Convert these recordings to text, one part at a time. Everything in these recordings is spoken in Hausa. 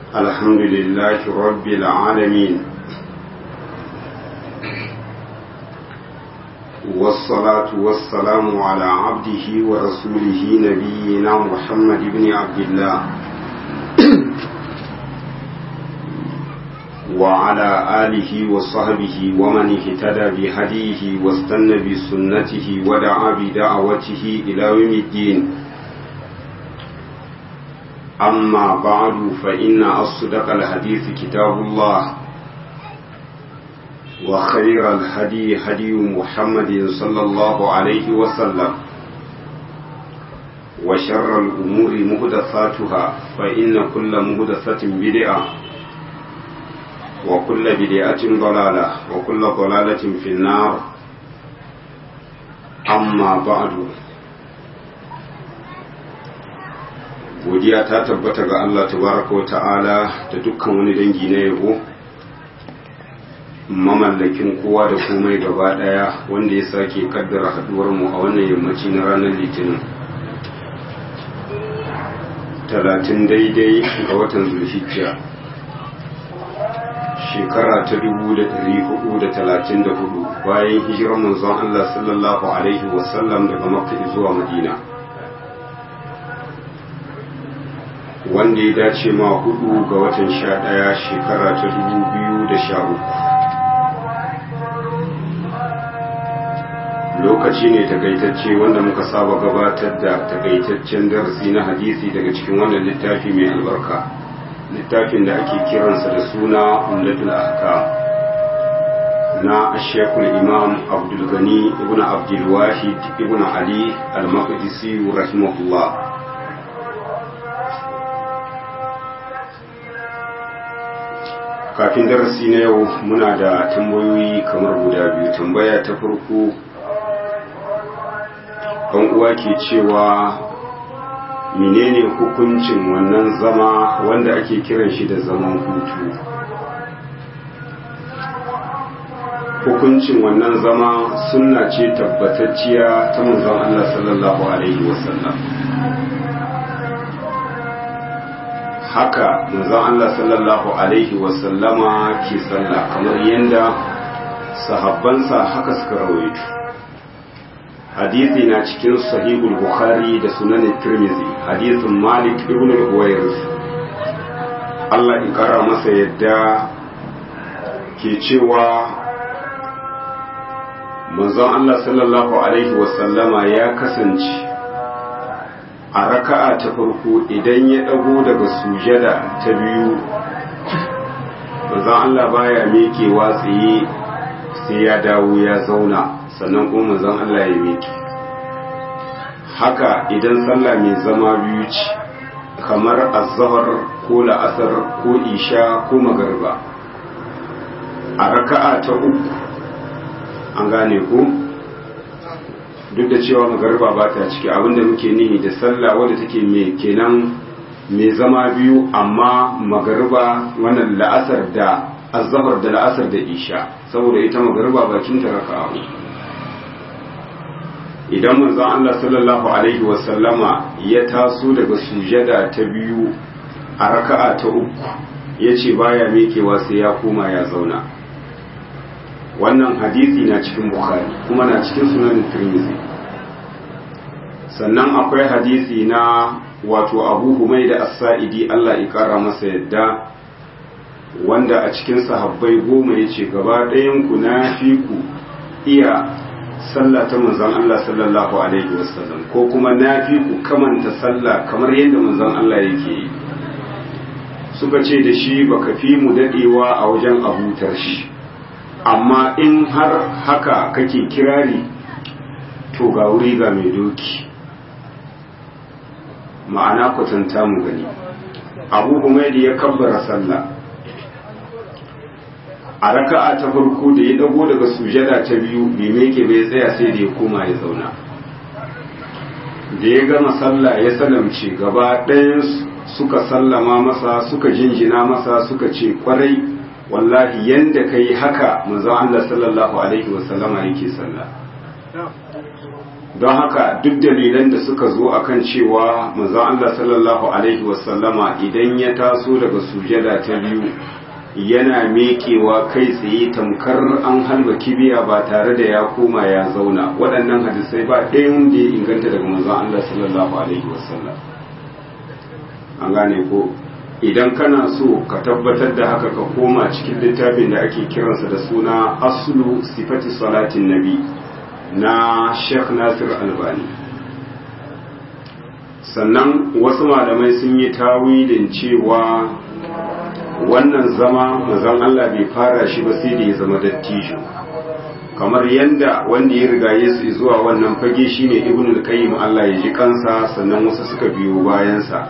الحمد لله رب العالمين والصلاة والسلام على عبده ورسوله نبينا محمد بن عبد الله وعلى آله وصحبه ومن اهتدى بهديه واستنى بسنته ودعا بدعوته إلى يوم الدين أما بعد فإن أصدق الحديث كتاب الله وخير الهدي هدي محمد صلى الله عليه وسلم وشر الأمور مهدثاتها فإن كل مهدثة بدعة وكل بدعة ضلالة وكل ضلالة في النار أما بعد godiya ta tabbata ga Allah tabaraka wa ta'ala da dukkan wani dangi na yabo mamallakin kowa da komai gaba daya wanda ya sake kaddara haduwar mu a wannan yammaci na ranar litinin talatin daidai ga watan zulhijja shekara ta dubu da dari hudu da talatin da hudu bayan hijirar manzon Allah sallallahu alaihi wasallam daga makka zuwa madina wanda ya dace ma hudu ga watan sha ɗaya shekara ta dubu biyu da sha uku lokaci ne takaitacce wanda muka saba gabatar da takaitaccen darasi na hadisi daga cikin wannan littafi mai albarka littafin da ake kiransa da suna umdatul ahkam na ashekul imam abdulgani ibn abdulwahid ibn ali al-maqdisi rahimahullah kafin darasi na yau muna da tambayoyi kamar guda biyu tambaya ta farko kan uwa ke cewa menene hukuncin wannan zama wanda ake kiran shi da zaman hutu hukuncin wannan zama sunna ce tabbatacciya ta manzon Allah sallallahu alaihi wasallam haka manzon Allah sallallahu alaihi wasallama ke sallah kamar yadda sahabbansa haka suka rawaito hadisi na cikin sahihul bukhari da sunan tirmizi hadisin malik ibn al-huwairis Allah ya kara masa yadda ke cewa manzon Allah sallallahu alaihi wasallama ya kasance a raka'a ta farko idan ya ɗago daga sujada ta biyu manzon Allah baya miƙewa tsaye sai ya dawo ya zauna sannan kuma manzon Allah ya miƙe haka idan sallah mai zama biyu ce kamar azhar ko la'asar ko isha ko magarba a raka'a ta uku an gane ku duk da cewa magarba ba ta ciki abinda muke nihi da sallah wadda take mai kenan mai zama biyu amma magarba wannan la'asar da azhar da la'asar da isha saboda ita magarba bakin ta raka'a idan manzon Allah sallallahu alaihi wasallama ya taso daga sujada ta biyu a raka'a ta uku yace baya mekewa sai ya koma ya zauna wannan hadisi na cikin bukhari kuma na cikin sunan tirmidhi sannan akwai hadisi na wato abu humai da as-sa'idi Allah ya kara masa yadda wanda a cikin sahabbai goma ya ce gaba ɗayan ku na fi ku iya sallah ta manzon Allah sallallahu alaihi wasallam ko kuma na fi ku kamanta sallah kamar yadda manzon Allah yake yi suka ce da shi baka fi mu dadewa a wajen abutar shi amma in har haka kake kirari to ga wuri ga mai doki ma'ana kwatanta mu gani abu umaidi ya kabbara sallah a raka'a ta farko da ya dago daga sujada ta biyu bai meke bai tsaya sai da ya koma ya zauna da ya gama sallah ya salamce gaba ɗayan suka sallama masa suka jinjina masa suka ce kwarai wallahi yanda kai haka manzon Allah sallallahu alaihi wasallama yake sallah don haka duk dalilan da suka zo akan cewa manzon Allah sallallahu alaihi wasallama idan ya taso daga sujada ta biyu yana mekewa kai tsaye tamkar an halba kibiya ba tare da ya koma ya zauna waɗannan hadisai ba ɗayan da ya inganta daga manzon Allah sallallahu alaihi wasallam an gane ko idan kana so ka tabbatar da haka ka koma cikin littafin da ake kiransa da suna aslu sifati salatin nabi na Sheikh Nasir Albani sannan wasu malamai sun yi tawilin cewa wannan zama mazan Allah bai fara shi ba sai da ya zama dattijo kamar yadda wanda ya riga Yesu zuwa wannan fage shine Ibn al-Qayyim Allah ya ji kansa sannan wasu suka biyo bayansa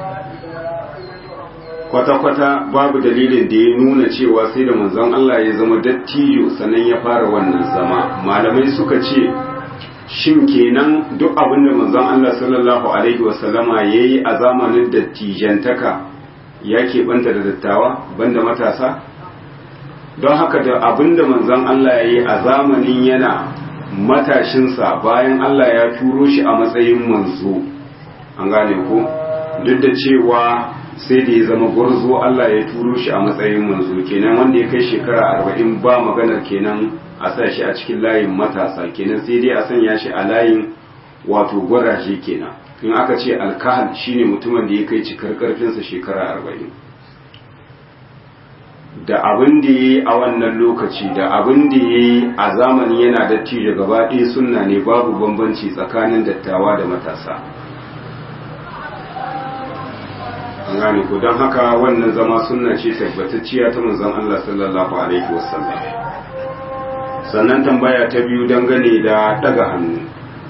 kwata-kwata babu dalilin da ya nuna cewa sai da manzon Allah ya zama dattijo sannan ya fara wannan zama malamai suka ce shin kenan duk abin da manzon Allah sallallahu alaihi wasallama ya yi a zamanin dattijantaka ya keɓanta da dattawa banda matasa don haka da abin da manzon Allah ya yi a zamanin yana matashinsa bayan Allah ya turo shi a matsayin manzo an gane ko duk da cewa sai da ya zama gwarzo Allah ya turo shi a matsayin manzo kenan wanda ya kai shekara arba'in ba maganar kenan a sa shi a cikin layin matasa kenan sai dai a sanya shi a layin wato gwaraje kenan in aka ce alkahal shine mutumin da ya kai cikar karfinsa shekara arba'in da abin da ya yi a wannan lokaci da abin da ya yi a zamani yana dattijo gaba ɗaya sunna ne babu bambanci tsakanin dattawa da matasa an gane ko don haka wannan zama sunna ce tabbatacciya ta manzon Allah sallallahu alaihi wasallam sannan tambaya ta biyu dangane da daga hannu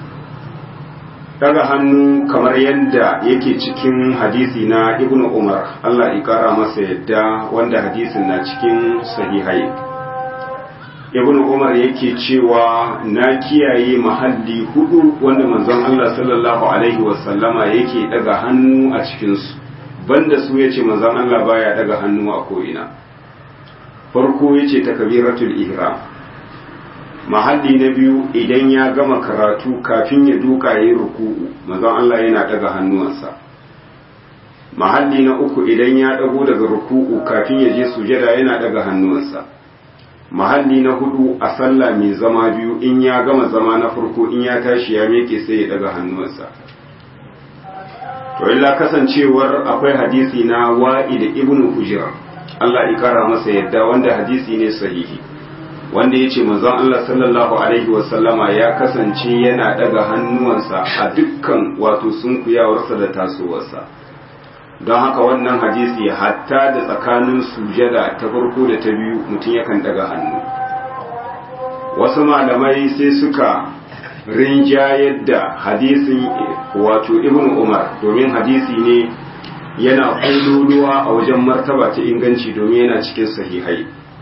daga hannu kamar yadda yake cikin hadisi na ibnu umar Allah ya kara masa yadda wanda hadisin na cikin sahihai ibnu umar yake cewa na kiyaye mahalli hudu wanda manzon Allah sallallahu alaihi wasallama yake daga hannu a cikinsu banda su ya ce manzan Allah baya daga hannu a ko'ina farko ya ce takabiratul ihram mahalli na biyu idan ya gama karatu kafin ya duka yi ruku'u manzan Allah yana daga hannuwansa mahalli na uku idan ya dago daga ruku'u kafin ya je sujada yana daga hannuwansa mahalli na hudu a sallah mai zama biyu in ya gama zama na farko in ya tashi ya meke sai ya daga hannuwansa to illa kasancewar akwai hadisi na wa'i da ibnu hujra Allah ya kara masa yadda wanda hadisi ne sahihi wanda yace manzon Allah sallallahu alaihi wasallama ya kasance yana daga hannuwansa a dukkan wato sunkuyawarsa da tasowarsa don haka wannan hadisi hatta da tsakanin sujada ta farko da ta biyu mutum yakan daga hannu wasu malamai sai suka rinjayar da hadisin wato ibn umar domin hadisi ne yana ƙulluwa a wajen martaba ta inganci domin yana cikin sahihai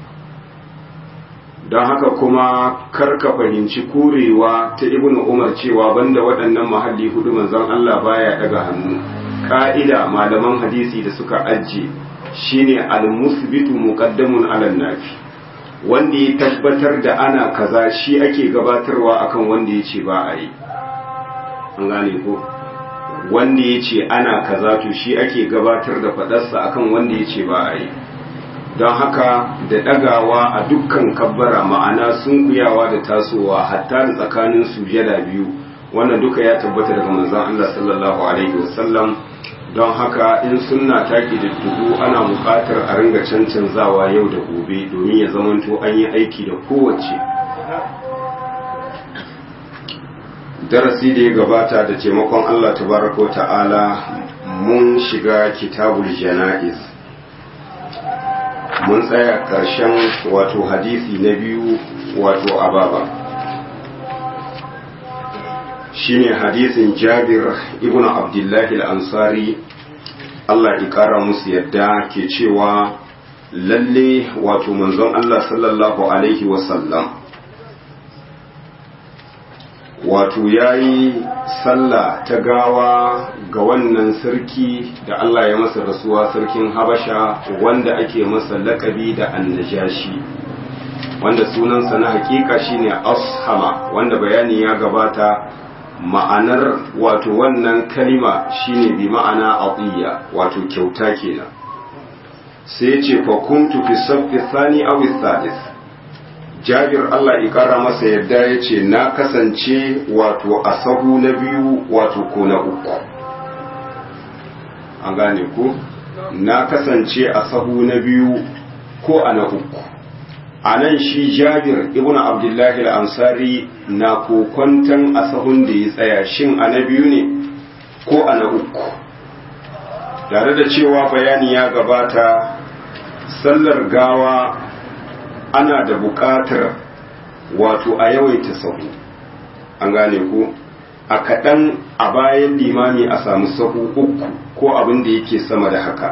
don haka kuma karka fahimci kurewa ta ibn umar cewa banda waɗannan mahalli hudu manzon Allah baya daga hannu ƙa'ida malaman hadisi da suka ajiye shine al-musbitu muqaddamun ala nafi wanda ya tabbatar da ana kaza shi ake gabatarwa akan wanda ya ce ba a yi an gane ko wanda ya ce ana kaza to shi ake gabatar da fadarsa akan wanda ya ce ba a yi don haka da ɗagawa a dukkan kabbara ma'ana sunkuyawa da tasowa hatta da tsakanin sujada biyu wannan duka ya tabbata daga manzon Allah sallallahu alaihi wasallam don haka in sunna ta ƙididdigu ana buƙatar a ringa cancanzawa yau da gobe domin ya zamanto an yi aiki da kowace darasi da ya gabata da taimakon Allah tabaraka wa ta'ala mun shiga kitabul jana'iz mun tsaya ƙarshen wato hadisi na biyu wato ababa shine hadisin jabir ibn abdullahi al-ansari Allah ya ƙara musu yadda ke cewa lalle wato manzon Allah sallallahu alaihi wasallam wato ya yi sallah ta gawa ga wannan sarki da Allah ya masa rasuwa sarkin habasha wanda ake masa lakabi da annajashi wanda sunansa na hakika shine ashama wanda bayani ya gabata ma'anar wato wannan kalima shine bi ma'ana atiya wato kyauta kenan sai ce fa kuntu fi saffi thani aw thalith Jabir Allah ya kara masa yadda ya ce na kasance wato a sahu na biyu wato ko na uku an gane ku na kasance a sahu na biyu ko a na uku a nan shi jabir ibn abdullahi al-ansari na kokwantan a sahun da ya tsaya shin a na biyu ne ko a na uku tare da cewa bayani ya gabata sallar gawa ana da buƙatar wato a yawaita sahu an gane ku a kaɗan a bayan limami a samu sahu uku ko abin da yake sama da haka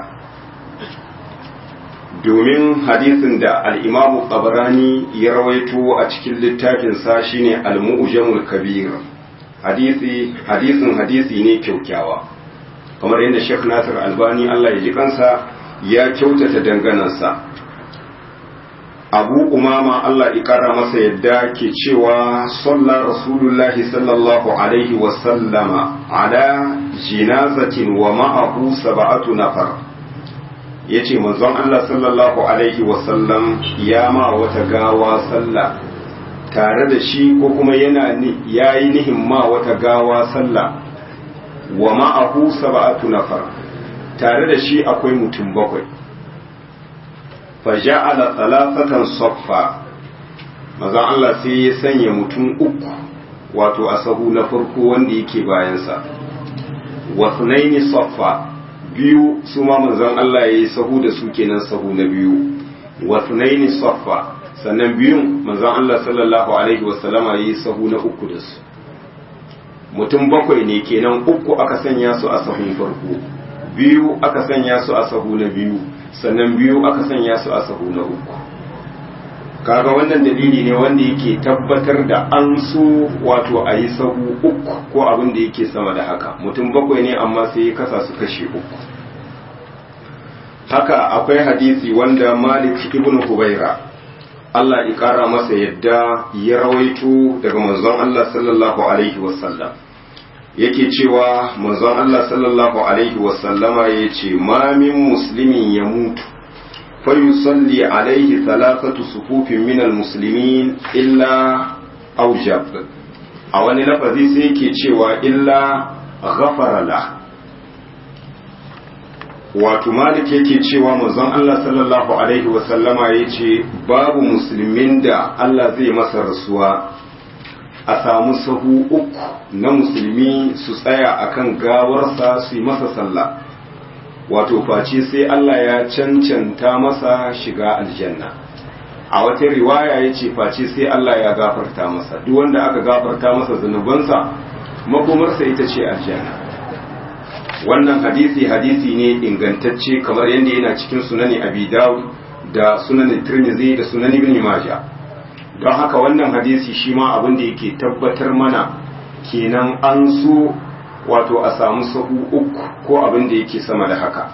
domin hadisin da al'imamu ƙabarani ya rawaito a cikin littafinsa shine al-mu'jamul kabir hadisi hadisin hadisi ne kyaukyawa kamar yadda Sheikh Nasir Albani Allah ya ji kansa ya kyautata danganansa Abu Umama Allah ya kara masa yadda ke cewa sallar Rasulullahi sallallahu alaihi wa sallama ala jinazatin wa ma'ahu sab'atu nafar yace manzon Allah sallallahu alaihi wa sallam ya ma wata gawa sallah tare da shi ko kuma yana yayi nihin ma wata gawa sallah wa ma'ahu sab'atu nafar tare da shi akwai mutum bakwai fa ja'ala thalathatan saffa maza Allah sai ya sanya mutum uku wato a sahu na farko wanda yake bayan sa wa sunaini saffa biyu su ma manzon Allah yayi sahu da su kenan sahu na biyu wa sunaini saffa sannan biyun manzon Allah sallallahu alaihi wasallama yayi sahu na uku da su mutum bakwai ne kenan uku aka sanya su a sahun farko biyu aka sanya su a sahu na biyu sannan biyu aka sanya su a sahu na uku kaga wannan dalili ne wanda yake tabbatar da an so wato a yi sahu uku ko abin da yake sama da haka mutum bakwai ne amma sai ya kasa su kashe uku haka akwai hadisi wanda malik ibn hubaira Allah ya kara masa yadda ya rawaito daga manzon Allah sallallahu alaihi wasallam yake cewa manzon Allah sallallahu alaihi wasallama ya ce ma min muslimin ya mutu fayusalli alaihi thalathatu sufufin min almuslimin illa aujab a wani lafazi sai yake cewa illa ghafara la wato malik yake cewa manzon Allah sallallahu alaihi wasallama ya ce babu musulmin da Allah zai masa rasuwa a samu sahu uku na musulmi su tsaya akan gawarsa su yi masa sallah wato face sai Allah ya cancanta masa shiga aljanna a wata riwaya ya ce face sai Allah ya gafarta masa duk wanda aka gafarta masa zunubansa makomarsa ita ce aljanna wannan hadisi hadisi ne ingantacce kamar yadda yana cikin sunani abi dawud da sunanin tirmidhi da sunan ibn majah don haka wannan hadisi shi ma abin da yake tabbatar mana kenan an so wato a samu sahu uku ko abin da yake sama da haka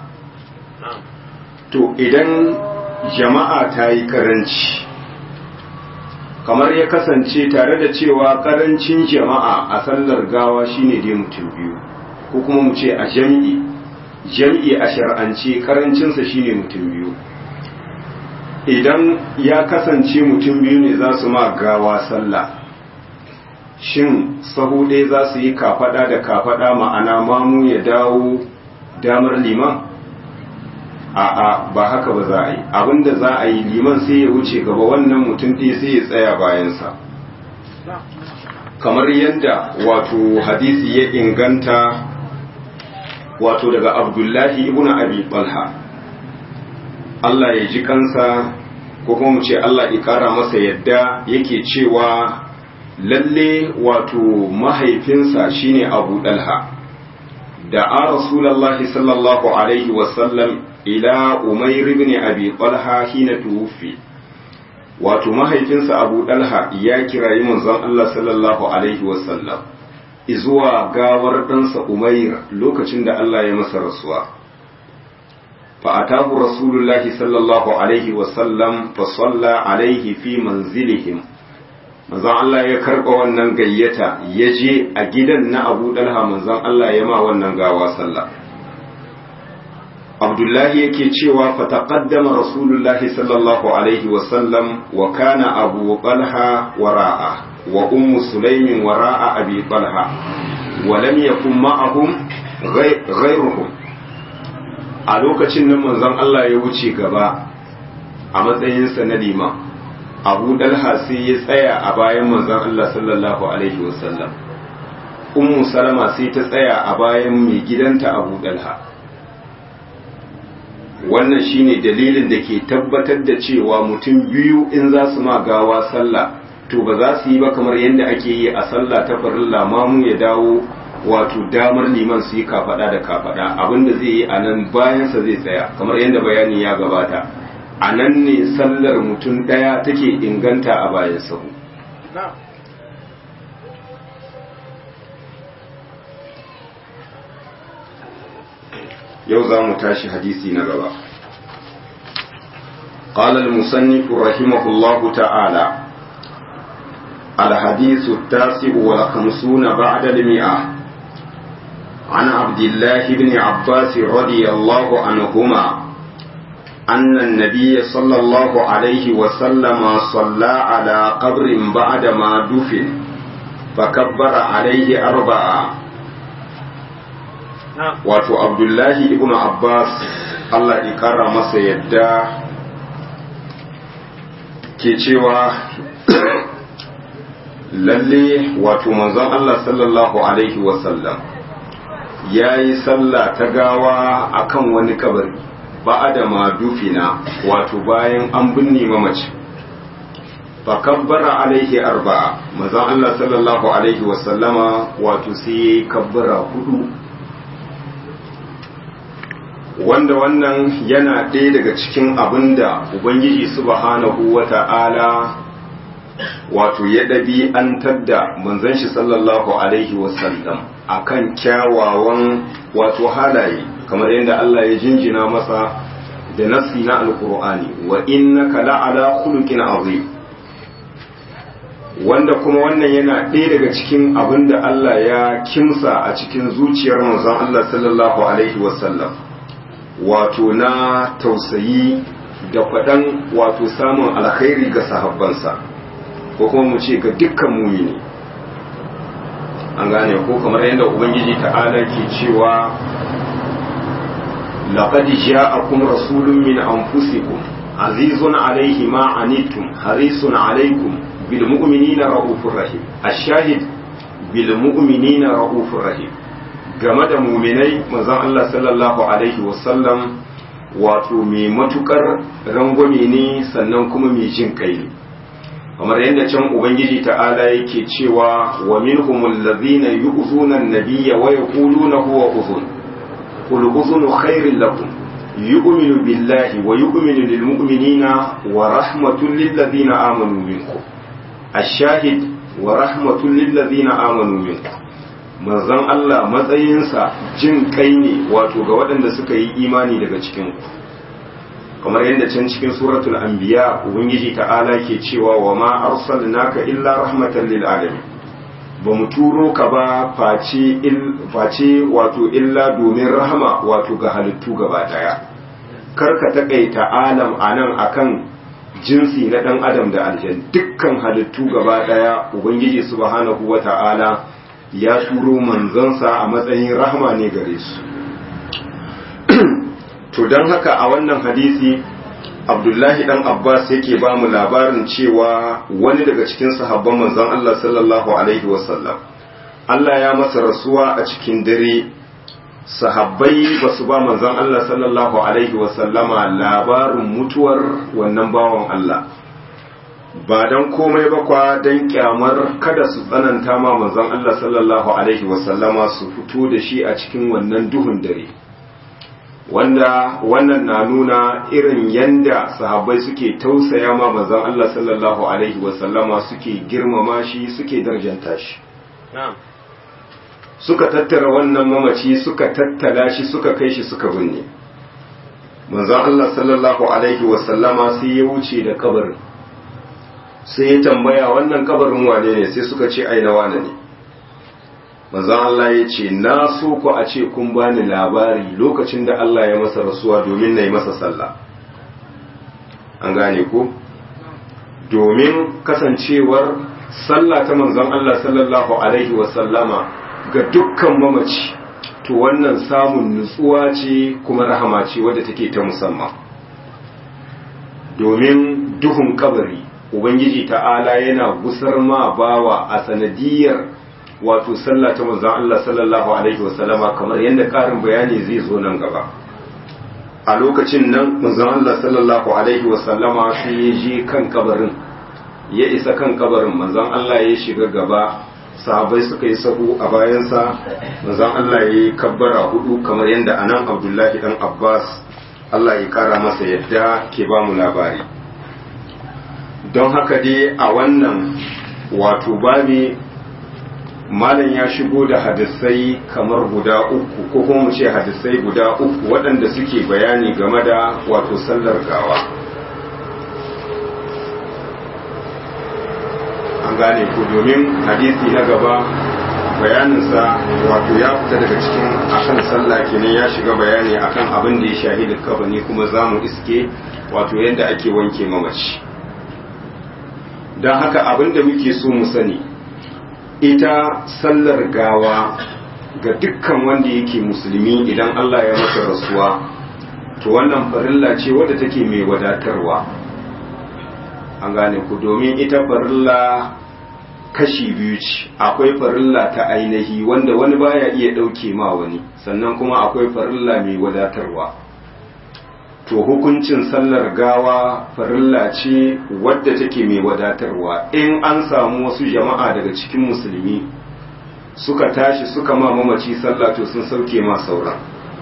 to idan jama'a ta yi karanci kamar ya kasance tare da cewa karancin jama'a a sallar gawa shine dai mutum biyu ko kuma mu ce a jam'i jam'i a shar'ance karancinsa shine mutum biyu idan ya kasance mutum biyu ne za su ma gawa sallah shin sahu ɗaya za su yi kafaɗa da kafaɗa ma'ana mamu ya dawo damar liman a'a ba haka ba za a yi abinda za a yi liman sai ya wuce gaba wannan mutum ɗaya sai ya tsaya bayansa kamar yadda wato hadisi ya inganta wato daga abdullahi ibn abi talha Allah ya ji kansa ko kuma mu ce Allah ya kara masa yadda yake cewa lalle wato mahaifinsa shine Abu Dalha da a Rasulullahi sallallahu alaihi wasallam ila Umair ibn Abi Talha hina tuwfi wato mahaifinsa Abu Dalha ya kirayi manzon Allah sallallahu alaihi wasallam izuwa gawar ɗansa Umair lokacin da Allah ya masa rasuwa فأتاه رسول الله صلى الله عليه وسلم فصلى عليه في منزلهم manzon Allah ya karɓa wannan gayyata ya je a gidan na Abu Dalha manzon Allah ya ma wannan gawa sallah Abdullahi yake cewa fataqaddama Rasulullahi sallallahu alaihi wa sallam wa kana Abu Talha wara'a wa Ummu Sulaimin wara'a Abi Talha wa lam yakun ma'ahum ghayruhum a lokacin nan manzon Allah ya wuce gaba a matsayinsa na liman abu dalha sai ya tsaya a bayan manzon Allah sallallahu alaihi wasallam ummu salama sai ta tsaya a bayan mai gidanta abu dalha wannan shine dalilin da ke tabbatar da cewa mutum biyu in za su ma gawa sallah to ba za su yi ba kamar yadda ake yi a sallah ta farilla mamu ya dawo wato damar liman su yi kafada da kafada abinda zai yi a nan bayansa zai tsaya kamar yadda bayani ya gabata a nan ne sallar mutum ɗaya take inganta a bayan sahu yau za mu tashi hadisi na gaba قال المصنف رحمه الله تعالى الحديث التاسع والخمسون بعد المئة عن عبد الله بن عباس رضي الله عنهما أن النبي صلى الله عليه وسلم صلى على قبر بعدما دفن فكبر عليه أربعة wato abdullahi ibn abbas allah ya kara masa yadda ke cewa lalle wato manzon allah sallallahu alaihi wasallam ya yi sallah ta gawa akan wani kabari ba'ada ma dufina wato bayan an binne mamaci fa kabbara alaihi arba'a manzon Allah sallallahu alaihi wa sallama wato sai yayi kabbara hudu wanda wannan yana ɗaya daga cikin abinda ubangiji subhanahu wata'ala wato ya ɗabi'antar da manzon shi sallallahu alaihi wa sallam akan kyawawan wato halaye kamar yadda Allah ya jinjina masa da nasi na alkur'ani wa innaka la'ala khuluqin azim wanda kuma wannan yana ɗaya daga cikin abin da Allah ya kimsa a cikin zuciyar manzon Allah sallallahu alaihi wasallam wato na tausayi da faɗan wato samun alkhairi ga sahabbansa ko kuma mu ce ga dukkan mumini an gane ko kamar yadda ubangiji ta'ala ke cewa لقد جاءكم رسول من أنفسكم عزيز عليه ما عنيتم حريص عليكم بالمؤمنين رؤوف رحيم الشاهد بالمؤمنين رؤوف رحيم game da muminai manzon Allah sallallahu alaihi wasallam wato mai matukar rangwame ne sannan kuma mai jin kai ne kamar yadda can ubangiji ta'ala yake cewa wa minhumul ladhina yu'zuna an-nabiyya wa yaquluna huwa uzun قل أذن خير لكم يؤمن بالله ويؤمن للمؤمنين ورحمة للذين آمنوا منكم الشاهد ورحمة للذين آمنوا منكم manzon Allah matsayinsa jin kai ne wato ga waɗanda suka yi imani daga cikin kamar yadda can cikin suratul anbiya ubangiji ta'ala ke cewa wa ma arsalnaka illa rahmatan lil alamin ba mu turo ka ba face wato illa domin rahama wato ga halittu gaba daya kar ka takaita alam a nan akan jinsi na dan adam da aljan dukkan halittu gaba daya ubangiji subhanahu wata'ala ya turo manzansa a matsayin rahama ne gare su to don haka a wannan hadisi abdullahi dan abbas yake ba mu labarin cewa wani daga cikin sahabban manzon allah sallallahu alaihi wasallam allah ya masa rasuwa a cikin dare sahabbai ba su ba manzon allah sallallahu alaihi wasallama labarin mutuwar wannan bawan allah ba don komai ba kwa don kyamar kada su tsananta ma manzon allah sallallahu alaihi wasallama su fito da shi a cikin wannan duhun dare wanda wannan na nuna irin yanda sahabbai suke tausaya ma manzon Allah sallallahu alaihi wasallama suke girmama shi suke darjanta shi suka tattara wannan mamaci suka tattala shi suka kai shi suka binne manzon Allah sallallahu alaihi wasallama sai ya wuce da kabarin sai ya tambaya wannan kabarin wane ne sai suka ce ai na wane ne manzon Allah ya ce na so ku a ce kun bani labari lokacin da Allah ya masa rasuwa domin na yi masa sallah an gane ku domin kasancewar sallah ta manzon Allah sallallahu alaihi wasallama ga dukkan mamaci to wannan samun nutsuwa ce kuma rahama ce wadda take ta musamman domin duhun kabari ubangiji ta'ala yana gusar ma bawa a sanadiyar wato sallah ta manzon Allah sallallahu alaihi wasallama kamar yadda karin bayani zai zo nan gaba a lokacin nan manzon Allah sallallahu alaihi wasallama sai ya je kan kabarin ya isa kan kabarin manzon Allah ya shiga gaba sahabai suka yi sahu a bayansa manzon Allah ya yi kabbara hudu kamar yadda anan Abdullahi dan Abbas Allah ya kara masa yadda ke ba mu labari don haka dai a wannan wato babi malam ya shigo da hadisai kamar guda uku ko kuma mu ce hadisai guda uku waɗanda suke bayani game da wato sallar gawa an gane ku domin hadisi na gaba bayaninsa wato ya fita daga cikin akan sallah kenan ya shiga bayani akan abin da ya shahida kafani kuma za mu iske wato yadda ake wanke mamaci don haka abin da muke so mu sani ita sallar gawa ga dukkan wanda yake musulmi idan Allah ya masa rasuwa to wannan farilla ce wadda take mai wadatarwa an gane ku domin ita farilla kashi biyu ce akwai farilla ta ainihi wanda wani baya iya ɗauke ma wani sannan kuma akwai farilla mai wadatarwa to hukuncin sallar gawa farilla ce wadda take mai wadatarwa in an samu wasu jama'a daga cikin musulmi suka tashi suka ma mamaci sallah to sun sauke ma sauran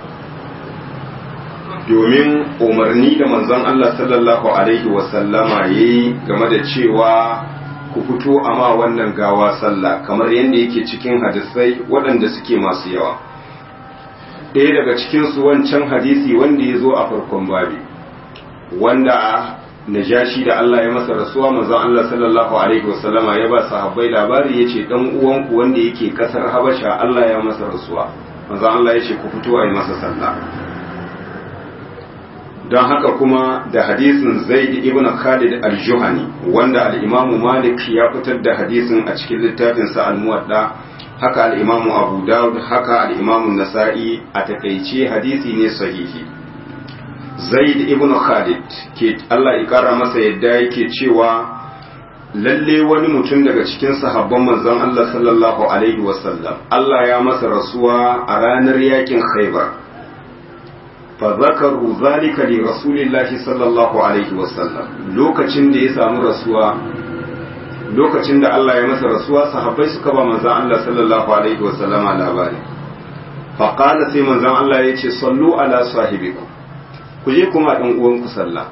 domin umarni da manzon Allah sallallahu alaihi wasallama yayi game da cewa ku fito a ma wannan gawa sallah kamar yadda yake cikin hadisai waɗanda suke masu yawa ɗaya daga cikinsu wancan hadisi wanda ya zo a farkon babi wanda najashi da Allah ya masa rasuwa manzon Allah sallallahu alaihi wasallama ya ba sahabbai labari yace dan uwanku wanda yake kasar Habasha Allah ya masa rasuwa manzon Allah yace ku fito a yi masa sallah don haka kuma da hadisin Zaid ibn Khalid al-Juhani wanda al-Imam Malik ya fitar da hadisin a cikin littafinsa al-Muwadda haka al'imamu abu dawud haka al'imamu nasa'i a takaice hadisi ne sahihi zaid ibn khalid ke Allah ya kara masa yadda yake cewa lalle wani mutum daga cikin sahabban manzon Allah sallallahu alaihi wasallam Allah ya masa rasuwa a ranar yakin khaibar fa zakaru zalika li rasulillahi sallallahu alaihi wasallam lokacin da ya samu rasuwa lokacin da Allah ya masa rasuwa sahabbai suka ba manzon Allah sallallahu alaihi wa sallama labari fa qala sai manzon Allah ya ce sallu ala sahibikum ku je kuma dan uwan ku sallah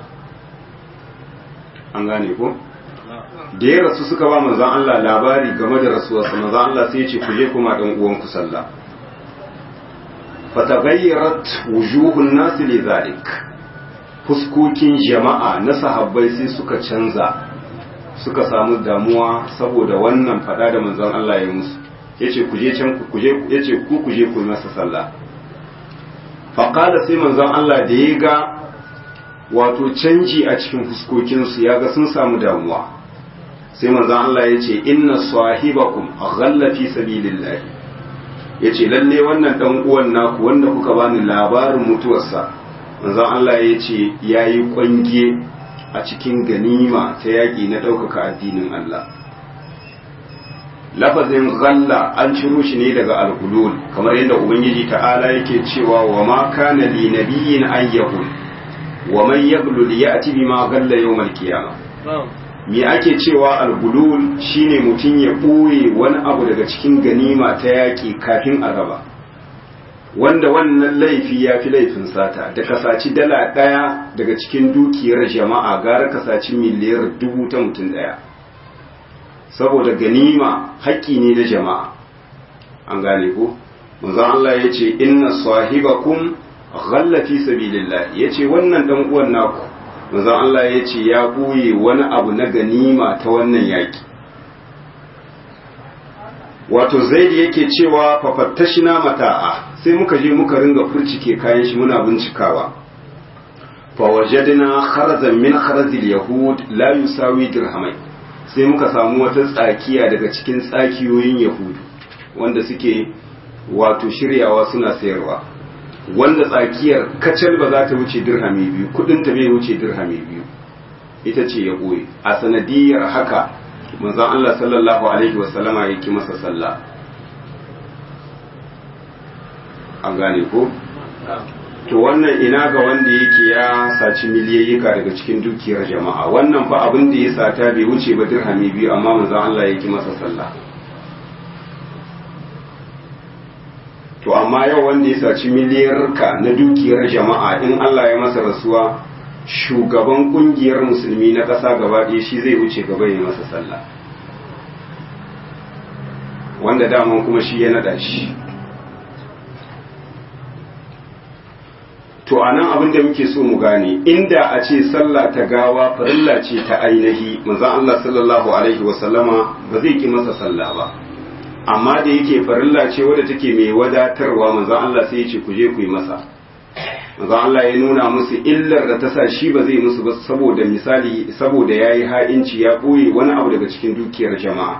an gane ko da ya rasu suka ba manzon Allah labari game da rasuwarsa manzon Allah sai ya ce ku je kuma dan uwan ku sallah fatagayyarat wujuhun nasi lidhalik fuskokin jama'a na sahabbai sai suka canza suka samu damuwa saboda wannan fada da manzon Allah ya musu yace ku je can ku je yace ku ku je ku masa sallah fa qala sai manzon Allah da ya ga wato canji a cikin fuskokin su ya ga sun samu damuwa sai manzon Allah ya ce inna sahibakum ghalla fi sabilillah yace lalle wannan dan uwan naku wanda kuka bani labarin mutuwarsa manzon Allah ya ce yayi kwange a cikin ganima ta yaƙi na ɗaukaka addinin Allah. Lafazin ghalla an ciro shi ne daga alhulul kamar yadda Ubangiji ta'ala yake cewa wa ma kana li nabiyyin an yahul wa man yaglul ya'ti bima ghalla yawmal qiyamah me ake cewa alhulul shine mutum ya ɓoye wani abu daga cikin ganima ta yaƙi kafin a raba wanda wannan laifi ya fi laifin sata da kasaci dala ɗaya daga cikin dukiyar jama'a gara kasaci miliyar dubu ta mutum ɗaya saboda ganima haƙƙi ne na jama'a an gane ko manzon Allah ya ce inna sahibakum ghalla fi sabilillah ya ce wannan dan uwan naku manzon Allah ya ce ya ɓoye wani abu na ganima ta wannan yaƙi wato zaidi yake cewa fafattashina mata'a sai muka je muka ringa furcike kayan shi muna bincikawa fa wajadna kharazan min kharazil yahud la yusawi dirhamai sai muka samu wata tsakiya daga cikin tsakiyoyin yahudu wanda suke wato shiryawa suna sayarwa wanda tsakiyar kacal ba za ta wuce dirhami biyu kudin ta bai wuce dirhami biyu ita ce ya ɓoye a sanadiyar haka manzon Allah sallallahu alaihi wasallama ya ki masa sallah an gane ko to wannan ina ga wanda yake ya saci miliyayyika daga cikin dukiyar jama'a wannan fa abin da ya sata bai wuce ba dirhami biyu amma manzon Allah ya ki masa sallah to amma yau wanda ya saci miliyarka na dukiyar jama'a in Allah ya masa rasuwa shugaban kungiyar musulmi na ƙasa gaba ɗaya shi zai wuce gaba ya masa sallah wanda daman kuma shi ya naɗa shi to a nan abin da muke so mu gane inda a ce sallah ta gawa farilla ce ta ainihi manzon Allah sallallahu alaihi wasallama ba zai ki masa sallah ba amma da yake farilla ce wadda take mai wadatarwa manzon Allah sai ya ce ku je ku yi masa manzon Allah ya nuna musu illar da ta sa shi ba zai musu ba saboda misali saboda yayi ha'inci ya boye wani abu daga cikin dukiyar jama'a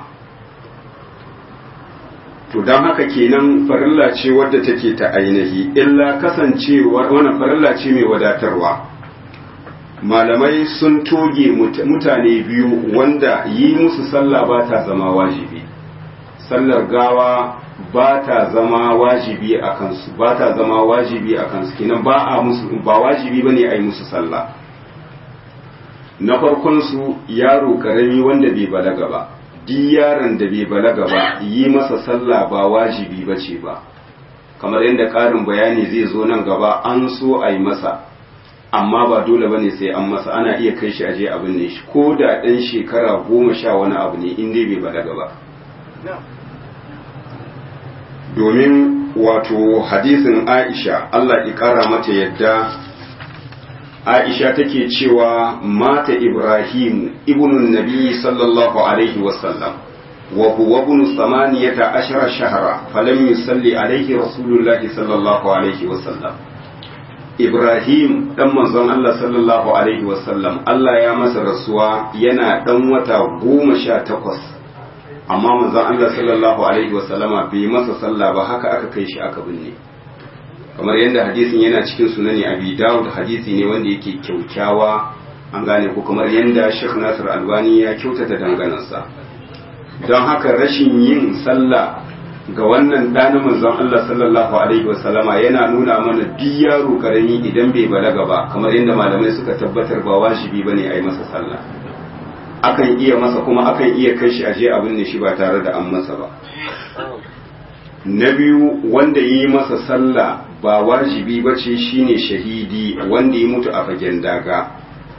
to don haka kenan farilla ce wadda take ta ainihi illa kasancewar wannan farilla ce mai wadatarwa malamai sun toge mutane biyu wanda yi musu sallah ba ta zama wajibi sallar gawa ba ta zama wajibi a kansu ba ta zama wajibi a kansu kenan ba a musu ba wajibi bane a yi musu sallah na farkon su yaro karami wanda bai balaga ba duk yaron da bai balaga ba yi masa sallah ba wajibi ba ce ba kamar yadda ƙarin bayani zai zo nan gaba an so a yi masa amma ba dole bane sai an masa ana iya kai shi aje abin ne shi ko da ɗan shekara goma sha wani abu ne in dai bai balaga ba domin wato hadisin aisha Allah ya ƙara mata yadda aisha take cewa mata ibrahim ibnun nabi sallallahu alaihi wasallam wa huwa ibn samaniyata ashara shahra falam yusalli alaihi rasulullahi sallallahu alaihi wasallam ibrahim dan manzon Allah sallallahu alaihi wasallam Allah ya masa rasuwa yana dan wata goma sha takwas amma manzon Allah sallallahu alaihi wasallama bai masa sallah ba haka aka kai shi aka binne kamar yadda hadisin yana cikin sunani abi dawud hadisi ne wanda yake kyaukyawa an gane ko kamar yadda Sheikh Nasir Albani ya kyautata danganansa don haka rashin yin sallah ga wannan ɗanin manzon Allah sallallahu alaihi wasallama yana nuna mana duk yaro karami idan bai balaga ba kamar yadda malamai suka tabbatar ba wajibi bane a yi masa sallah akan iya masa kuma akan iya kai shi aje abin ne shi ba tare da an masa ba na biyu wanda yi masa sallah ba wajibi ba ce shine shahidi wanda ya mutu a fagen daga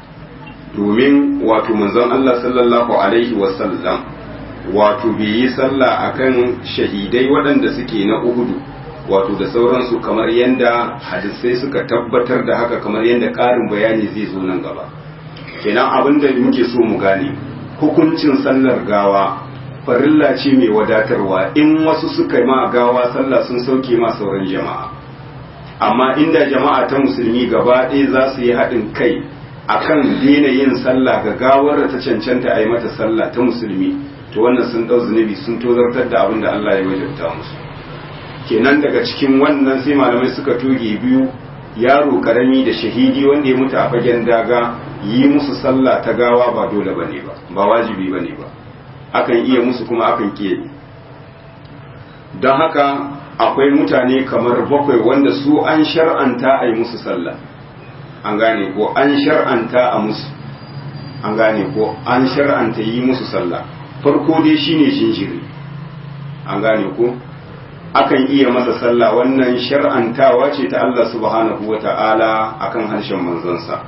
domin wato manzon Allah sallallahu alaihi wasallam wato bai yi sallah akan shahidai waɗanda suke na uhudu wato da sauransu kamar yadda hadisai suka tabbatar da haka kamar yadda ƙarin bayani zai zo nan gaba kenan abin da muke so mu gane hukuncin sallar gawa farilla ce mai wadatarwa in wasu suka ma gawa sallah sun sauke ma sauran jama'a amma inda jama'a ta musulmi gaba ɗaya za su yi haɗin kai akan daina yin sallah ga gawar da ta cancanta a yi mata sallah ta musulmi to wannan sun ɗau zunubi sun tozartar da abin da Allah ya wajabta musu kenan daga cikin wannan sai malamai suka toge biyu yaro karami da shahidi wanda ya mutu a fagen daga yi musu sallah ta gawa ba dole bane ba ba wajibi bane ba akan iya musu kuma akan kiye don haka akwai mutane kamar bakwai wanda su an shar'anta a yi musu sallah an gane ko an shar'anta a musu an gane ko an shar'anta yi musu sallah farko dai shine jinjiri an gane ko akan iya masa sallah wannan shar'antawa ce ta Allah subhanahu wa ta'ala akan harshen manzonsa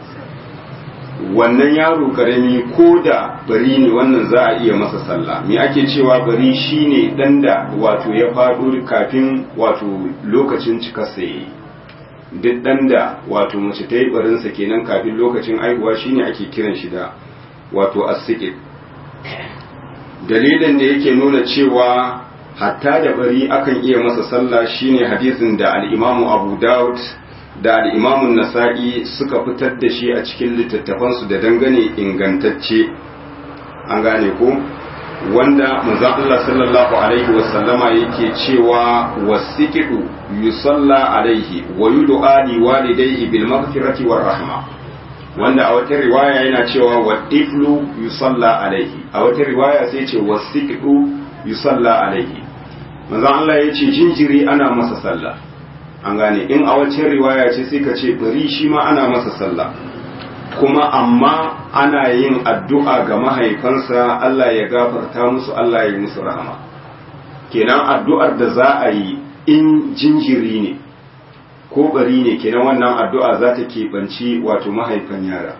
wannan yaro karami ko da bari ne wannan za a iya masa sallah me ake cewa bari shine dan da wato ya faɗo kafin wato lokacin cikarsa yayi duk ɗan da wato mace ta yi barinsa kenan kafin lokacin aihuwa shine ake kiran shi da wato asiƙit dalilin da yake nuna cewa hatta da bari akan iya masa sallah shine hadisin da al'imamu abu daud da al'imamun nasa'i suka fitar da shi a cikin littattafansu da dangane ingantacce an gane ko wanda manzon Allah sallallahu alaihi wasallama yake cewa wasiqidu yusalla alaihi wa yud'a li walidayhi bil maghfirati war rahma wanda a wata riwaya yana cewa wa tiflu yusalla alaihi a wata riwaya sai ce wasiqidu yusalla alaihi manzon Allah yace jinjiri ana masa sallah an gane in a wacce riwaya ce sai ka ce bari shi ma ana masa sallah kuma amma ana yin addu'a ga mahaifansa Allah ya gafarta musu Allah ya yi musu rahama kenan addu'ar da za a yi in jinjiri ne ko bari ne kenan wannan addu'a za ta keɓanci wato mahaifan yara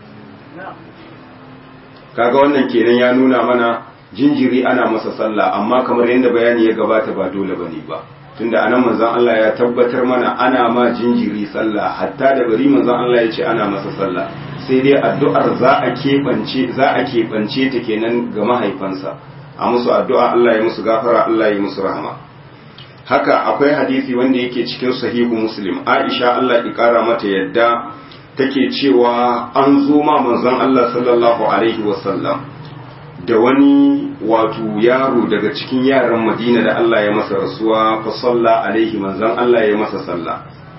kaga wannan kenan ya nuna mana jinjiri ana masa sallah amma kamar yadda bayani ya gabata ba dole bane ba tunda anan manzon Allah ya tabbatar mana ana ma jinjiri sallah hatta da bari manzon Allah ya ce ana masa sallah sai dai addu'ar za a keɓance za a keɓance ta kenan ga mahaifansa a musu addu'a Allah ya musu gafara Allah ya musu rahama haka akwai hadisi wanda yake cikin sahihu muslim Aisha Allah ya kara mata yadda take cewa an zo ma manzon Allah sallallahu alaihi wasallam da wani wato yaro daga cikin yaran Madina da Allah ya masa rasuwa fa salla alaihi manzon Allah ya masa sallah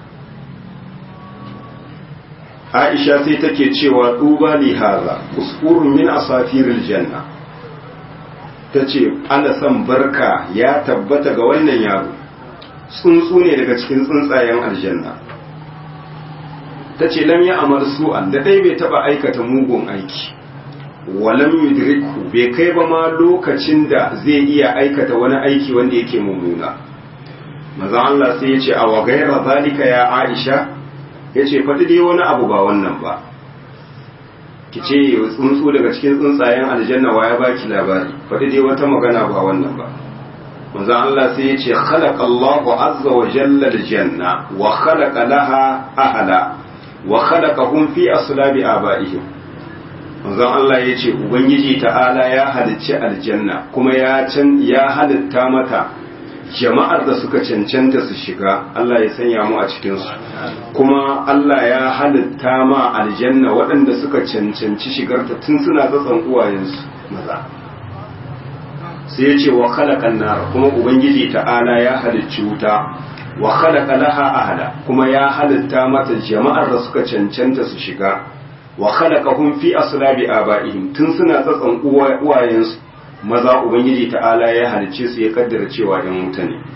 Aisha sai take cewa duba li haza usfurun min asafiril janna tace ana san barka ya tabbata ga wannan yaro tsuntsu ne daga cikin tsuntsayen aljanna tace lam ya amal su'an da dai bai taba aikata mugun aiki walam yudriku bai kai ba ma lokacin da zai iya aikata wani aiki wanda yake mummuna maza Allah sai ya ce a wa gaira zalika ya Aisha ya ce faɗi dai wani abu ba wannan ba ki ce tsuntsu daga cikin tsuntsayen aljanna wa ya baki labari faɗi dai wata magana ba wannan ba manzo Allah sai ya ce khalaqa Allahu azza wa jalla aljanna wa khalaqa laha ahla wa khalaqahum fi aslabi abaihim manzo Allah ya ce ubangiji ta'ala ya halicci aljanna kuma ya can ya halitta mata jama'ar da suka cancanta su shiga Allah ya sanya mu a cikinsu kuma Allah ya halitta ma aljanna waɗanda suka cancanci shigarta tun suna tsatsan uwayensu maza sai ya ce wa khalaqan nar kuma ubangiji ta'ala ya halicci wuta wa khalaqa laha ahla kuma ya halitta mata jama'ar da suka cancanta su shiga wa khalaqahum fi aslabi abaihim tun suna tsatsan uwayensu maza ubangiji ta'ala ya halicce su ya kaddara cewa yan wuta ne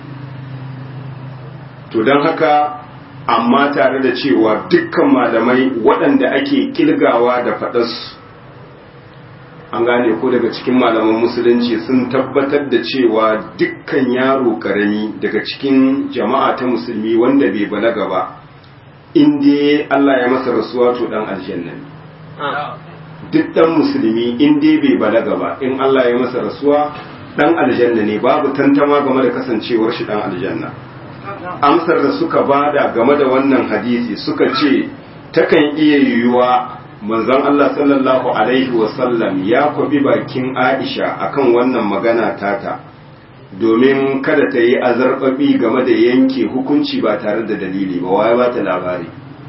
to don haka amma tare da cewa dukkan malamai waɗanda ake kilgawa da faɗarsu an gane ko daga cikin malaman musulunci sun tabbatar da cewa dukkan yaro karami daga cikin jama'a ta musulmi wanda bai balaga ba inda Allah ya masa rasuwa to dan aljanna ne duk dan musulmi in dai bai balaga ba in Allah ya masa rasuwa dan aljanna ne babu tantama game da kasancewar shi dan aljanna amsar da suka bada game da wannan hadisi suka ce takan iya yiwuwa manzon Allah sallallahu alaihi wasallam ya kwabi bakin Aisha akan wannan magana tata domin kada ta yi azarbabi game da yanke hukunci ba tare da dalili ba waye ba ta labari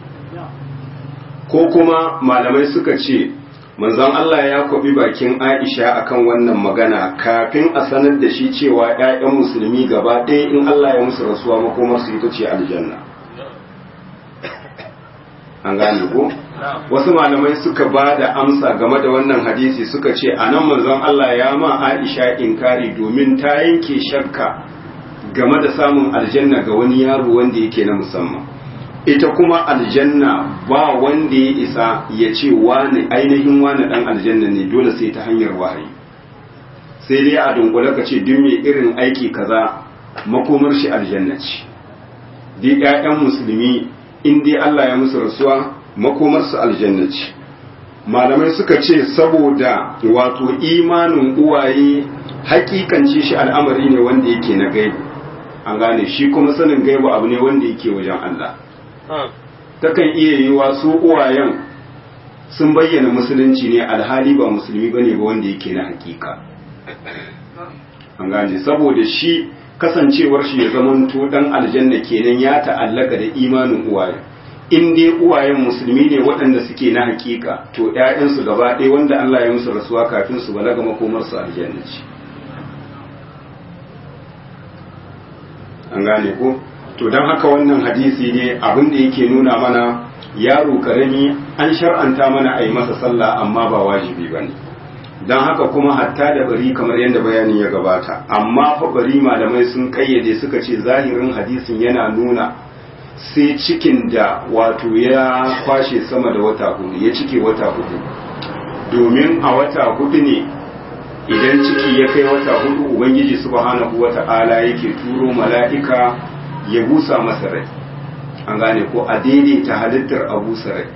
ko kuma malamai suka ce manzon Allah ya kwabi bakin Aisha akan wannan magana kafin a sanar da shi cewa ‘ya'yan musulmi gaba ɗaya in Allah ya musu rasuwa makomar su ita ce aljanna. An gane ko? Wasu malamai suka ba da amsa game da wannan hadisi suka ce a nan manzon Allah ya ma Aisha inkari domin ta yanke shakka game da samun aljanna ga wani yaro wanda yake na musamman. ita kuma aljanna ba wanda ya isa ya ce wani ainihin wani dan aljanna ne dole sai ta hanyar wahayi sai dai a dunkule ka ce duk mai irin aiki kaza makomar shi aljanna ce duk ƴaƴan musulmi in dai Allah ya musu rasuwa makomar su aljanna ce malamai suka ce saboda wato imanin uwaye hakikance shi al'amari ne wanda yake na gaibu an gane shi kuma sanin gaibu abu ne wanda yake wajen Allah takan iya yiwa su uwayen sun bayyana musulunci ne alhali ba musulmi bane ba wanda yake na hakika an gane saboda shi kasancewar shi ya zamanto dan aljanna kenan ya ta'allaka da imanin uwaye in dai uwayen musulmi ne waɗanda suke na hakika to ƴaƴansu gaba ɗaya wanda Allah ya musu rasuwa kafin su balaga makomar su aljanna ce an gane ko to dan haka wannan hadisi ne abin da yake nuna mana yaro karami an shar'anta mana a yi masa sallah amma ba wajibi bane don haka kuma hatta da bari kamar yadda bayanin ya gabata amma fa bari malamai sun kayyade suka ce zahirin hadisin yana nuna sai cikin da wato ya kwashe sama da wata hudu ya cike wata hudu domin a wata hudu ne idan ciki ya kai wata hudu ubangiji subhanahu wata'ala yake turo mala'ika ya busa masa rai an gane ko a daidaita halittar a busa rai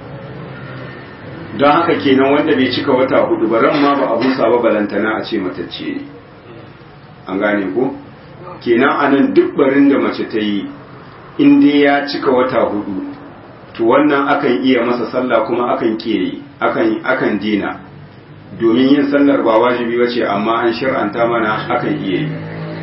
don haka kenan wanda bai cika wata hudu ba ran ma ba a busa ba balantana a ce matacce ne an gane ko kenan anan duk barin da mace ta yi in dai ya cika wata hudu to wannan akan iya masa sallah kuma akan kiyaye akan akan dina domin yin sallar ba wajibi bace amma an shir'anta mana akan iya yi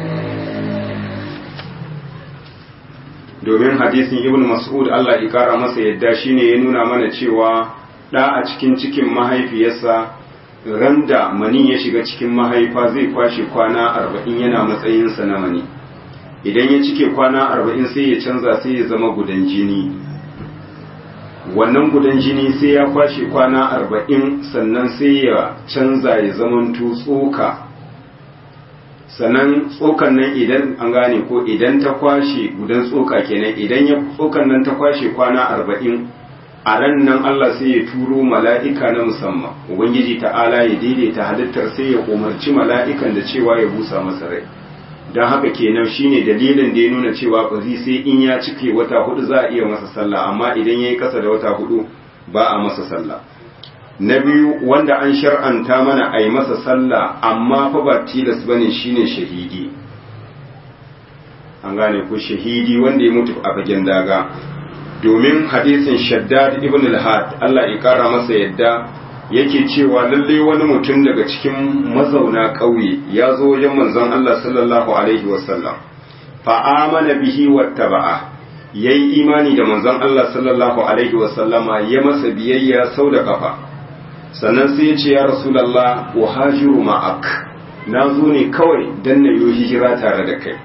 domin hadisin ibn mas'ud Allah ya kara masa yadda shine ya nuna mana cewa ɗa a cikin cikin mahaifiyarsa randa mani ya shiga cikin mahaifa zai kwashe kwana arba'in yana matsayinsa na mani idan ya cike kwana arba'in sai ya canza sai ya zama gudan jini wannan gudan jini sai ya kwashe kwana arba'in sannan sai ya canza ya zamanto tsoka sannan tsokan nan idan an gane ko idan ta kwashe gudan tsoka kenan idan ya tsokan nan ta kwashe kwana arba'in a ran nan Allah sai ya turo mala'ika na musamman ubangiji ta'ala ya daidaita halittar sai ya umarci mala'ikan da cewa ya busa masa rai don haka kenan shine dalilin da ya nuna cewa ƙwazi sai in ya cike wata hudu za a iya masa sallah amma idan ya yi ƙasa da wata hudu ba a masa sallah na biyu wanda an shar'anta mana a yi masa sallah amma fa ba tilas bane shine shahidi an gane ko shahidi wanda ya mutu a fagen daga domin hadisin shaddad ibn al-had Allah ya kara masa yadda yake cewa lalle wani mutum daga cikin mazauna ƙauye ya zo wajen manzon Allah sallallahu alaihi wasallam fa amana bihi wattaba'a yayi imani da manzon Allah sallallahu alaihi wasallama ya masa biyayya sau da kafa sannan sai ya ce ya rasulullah wa hajiru ma'ak na zo ne kawai dan na yi hijira tare da kai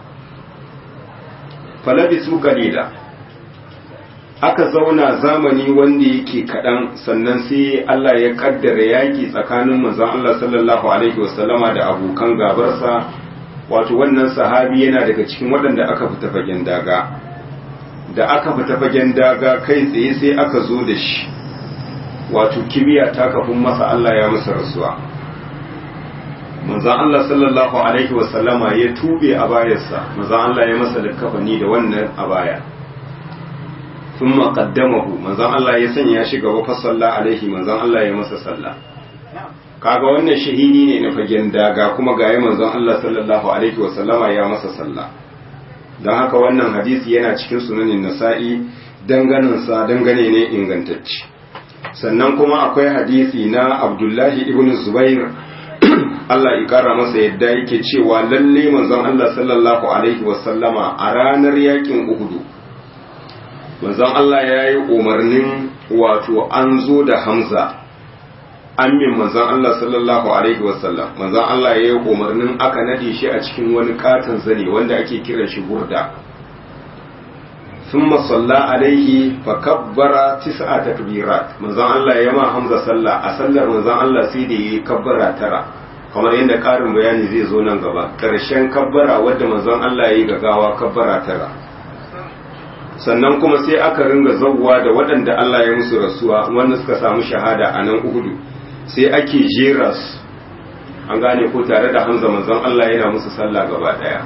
falabisu qalila aka zauna zamani wanda yake kaɗan sannan sai Allah ya kaddara yaƙi tsakanin manzon Allah sallallahu alaihi wasallama da abokan gabarsa wato wannan sahabi yana daga cikin waɗanda aka fita fagen daga da aka fita fagen daga kai tsaye sai aka zo da shi wato kibiya ta kafin masa Allah ya masa rasuwa manzon Allah sallallahu alaihi wasallama ya tube a bayarsa manzon Allah ya masa likafani da wannan a baya ثم قدمه manzon Allah ya sanya shi gaba fa salla alaihi manzon Allah ya masa salla kaga wannan shahidi ne na fagen daga kuma ga yi manzon Allah sallallahu alaihi wa sallama ya masa salla don haka wannan hadisi yana cikin sunanin nasa'i danganin sa dangane ne ingantacce sannan kuma akwai hadisi na Abdullahi ibn Zubair Allah ya kara masa yadda yake cewa lalle manzon Allah sallallahu alaihi wa sallama a ranar yakin Uhud manzon Allah ya yi umarnin wato an zo da Hamza amin manzon Allah sallallahu alaihi wasallam manzon Allah ya yi umarnin aka nade shi a cikin wani katon zane wanda ake kiran shi burda thumma salla alaihi fa kabbara tis'a takbirat manzon Allah ya ma Hamza sallah a sallar manzon Allah sai da yi kabbara tara kamar yadda karin bayani zai zo nan gaba karshen kabbara wadda manzon Allah ya yi gagawa kabbara tara sannan kuma sai aka ringa zawwa da waɗanda Allah ya musu rasuwa wanda suka samu shahada a nan Uhudu sai ake jera su an gane ko tare da Hamza manzon Allah yana musu sallah gaba daya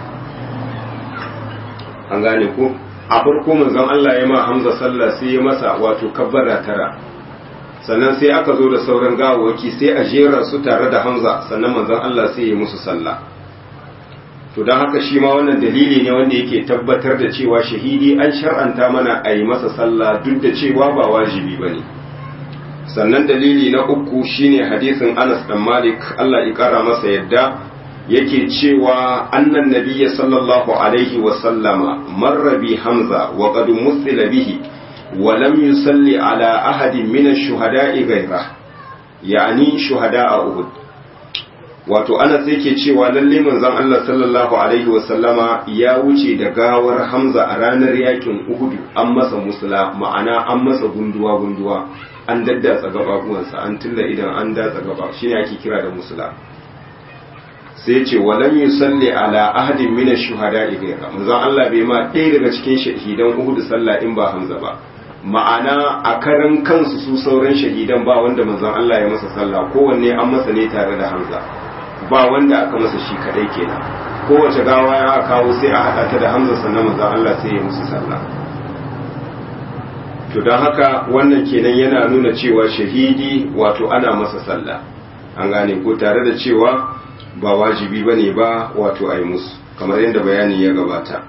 an gane ko a farko manzon Allah ya ma Hamza sallah sai ya masa wato kabbara tara sannan sai aka zo da sauran gawawaki sai a jera su tare da Hamza sannan manzon Allah sai ya musu sallah to don haka shi ma wannan dalili ne wanda yake tabbatar da cewa shahidi an shar'anta mana a yi masa sallah duk da cewa ba wajibi ba ne sannan dalili na uku shine hadisin anas dan malik allah ya kara masa yadda yake cewa annan nabiyya sallallahu alaihi wa sallama marra bi hamza wa qad musila bihi wa lam yusalli ala ahadin min ash-shuhada'i ghayra yani shuhada'a uhud wato ana sai ke cewa lalle manzon Allah sallallahu alaihi wa sallama ya wuce da gawar hamza a ranar yakin uhud an masa musula ma'ana an masa gunduwa gunduwa an daddatsa gababuwansa an tilla idan an datsa gaba shine ake kira da musula sai ce walam yusalli ala ahadin min ash-shuhada ghayra manzon Allah bai ma ɗaya daga cikin shahidan Uhud sallah in ba Hamza ba ma'ana a karan kansu su sauran shahidan ba wanda manzon Allah ya masa sallah kowanne an masa ne tare da Hamza ba wanda aka masa shi kadai kenan kowace gawa ya kawo sai a hada ta da Hamza sannan manzon Allah sai ya musu sallah to don haka wannan kenan yana nuna cewa shahidi wato ana masa sallah an gane ko tare da cewa ba wajibi ba ne ba wato a yi musu kamar yadda bayani ya gabata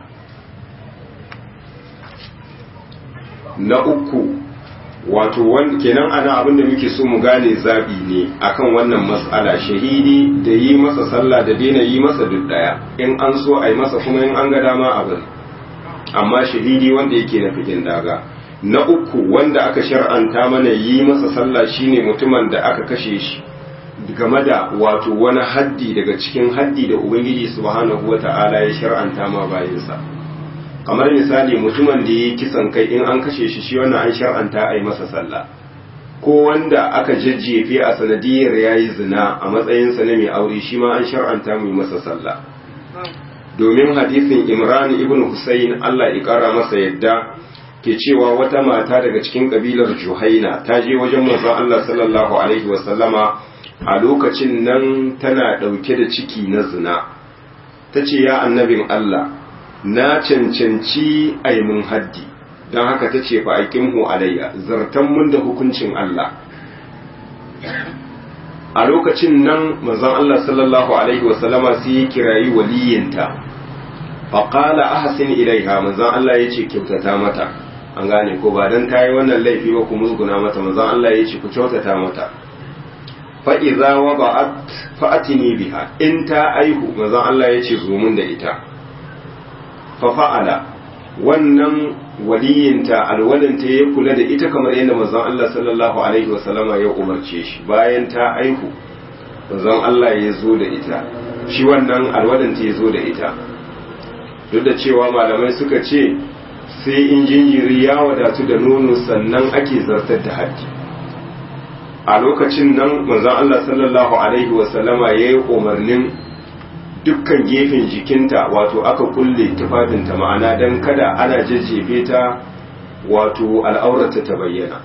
na uku wato kenan ana abinda muke so mu gane zaɓi ne akan wannan matsala shahidi da yi masa sallah da daina yi masa duk ɗaya in an so a yi masa kuma in an ga dama a bari amma shahidi wanda yake na fitin daga na uku wanda aka shar'anta mana yi masa sallah shine mutumin da aka kashe shi game da wato wani haddi daga cikin haddi da ubangiji subhanahu wata'ala ya shar'anta ma bayinsa kamar misali mutumin da ya kisan kai in an kashe shi shi wannan an shar'anta a yi masa sallah ko wanda aka jajjefe a sanadiyar ya yi zina a matsayinsa na mai aure shi ma an shar'anta mu masa sallah domin hadisin imran ibn husayn allah ya kara masa yadda ke cewa wata mata daga cikin kabilar juhaina ta je wajen manzon allah sallallahu alaihi wasallama a lokacin nan tana ɗauke da ciki na zina ta ce ya annabin Allah na cancanci aimin haddi don haka ta ce fa aikinmu alayya zartan mun da hukuncin Allah a lokacin nan manzon Allah sallallahu alaihi wasallama sai ya kirayi waliyinta faƙala ahsin ilaiha manzon Allah ya ce kyautata mata an gane ko ba don ta yi wannan laifi ba ku musguna mata manzon Allah ya ce ku kyautata mata fa'iza wa ba'at fa'atini biha in ta aihu mazan Allah ya ce zomin da ita fafa'ala wannan waliyinta alwalinta ya kula da ita kamar yadda mazan Allah sallallahu Alaihi wasallama ya umarce shi bayan ta aihu mazan Allah ya zo da ita shi wannan alwalinta ya zo da ita duk da cewa malamai suka ce sai in jinjiri ya wadatu da nono sannan ake zartar da haddi a lokacin nan manzon Allah sallallahu alaihi wasallama ya yi umarnin dukkan gefen jikinta wato aka kulle tufafinta ma'ana don kada ana jajjefe ta wato al'aurata ta bayyana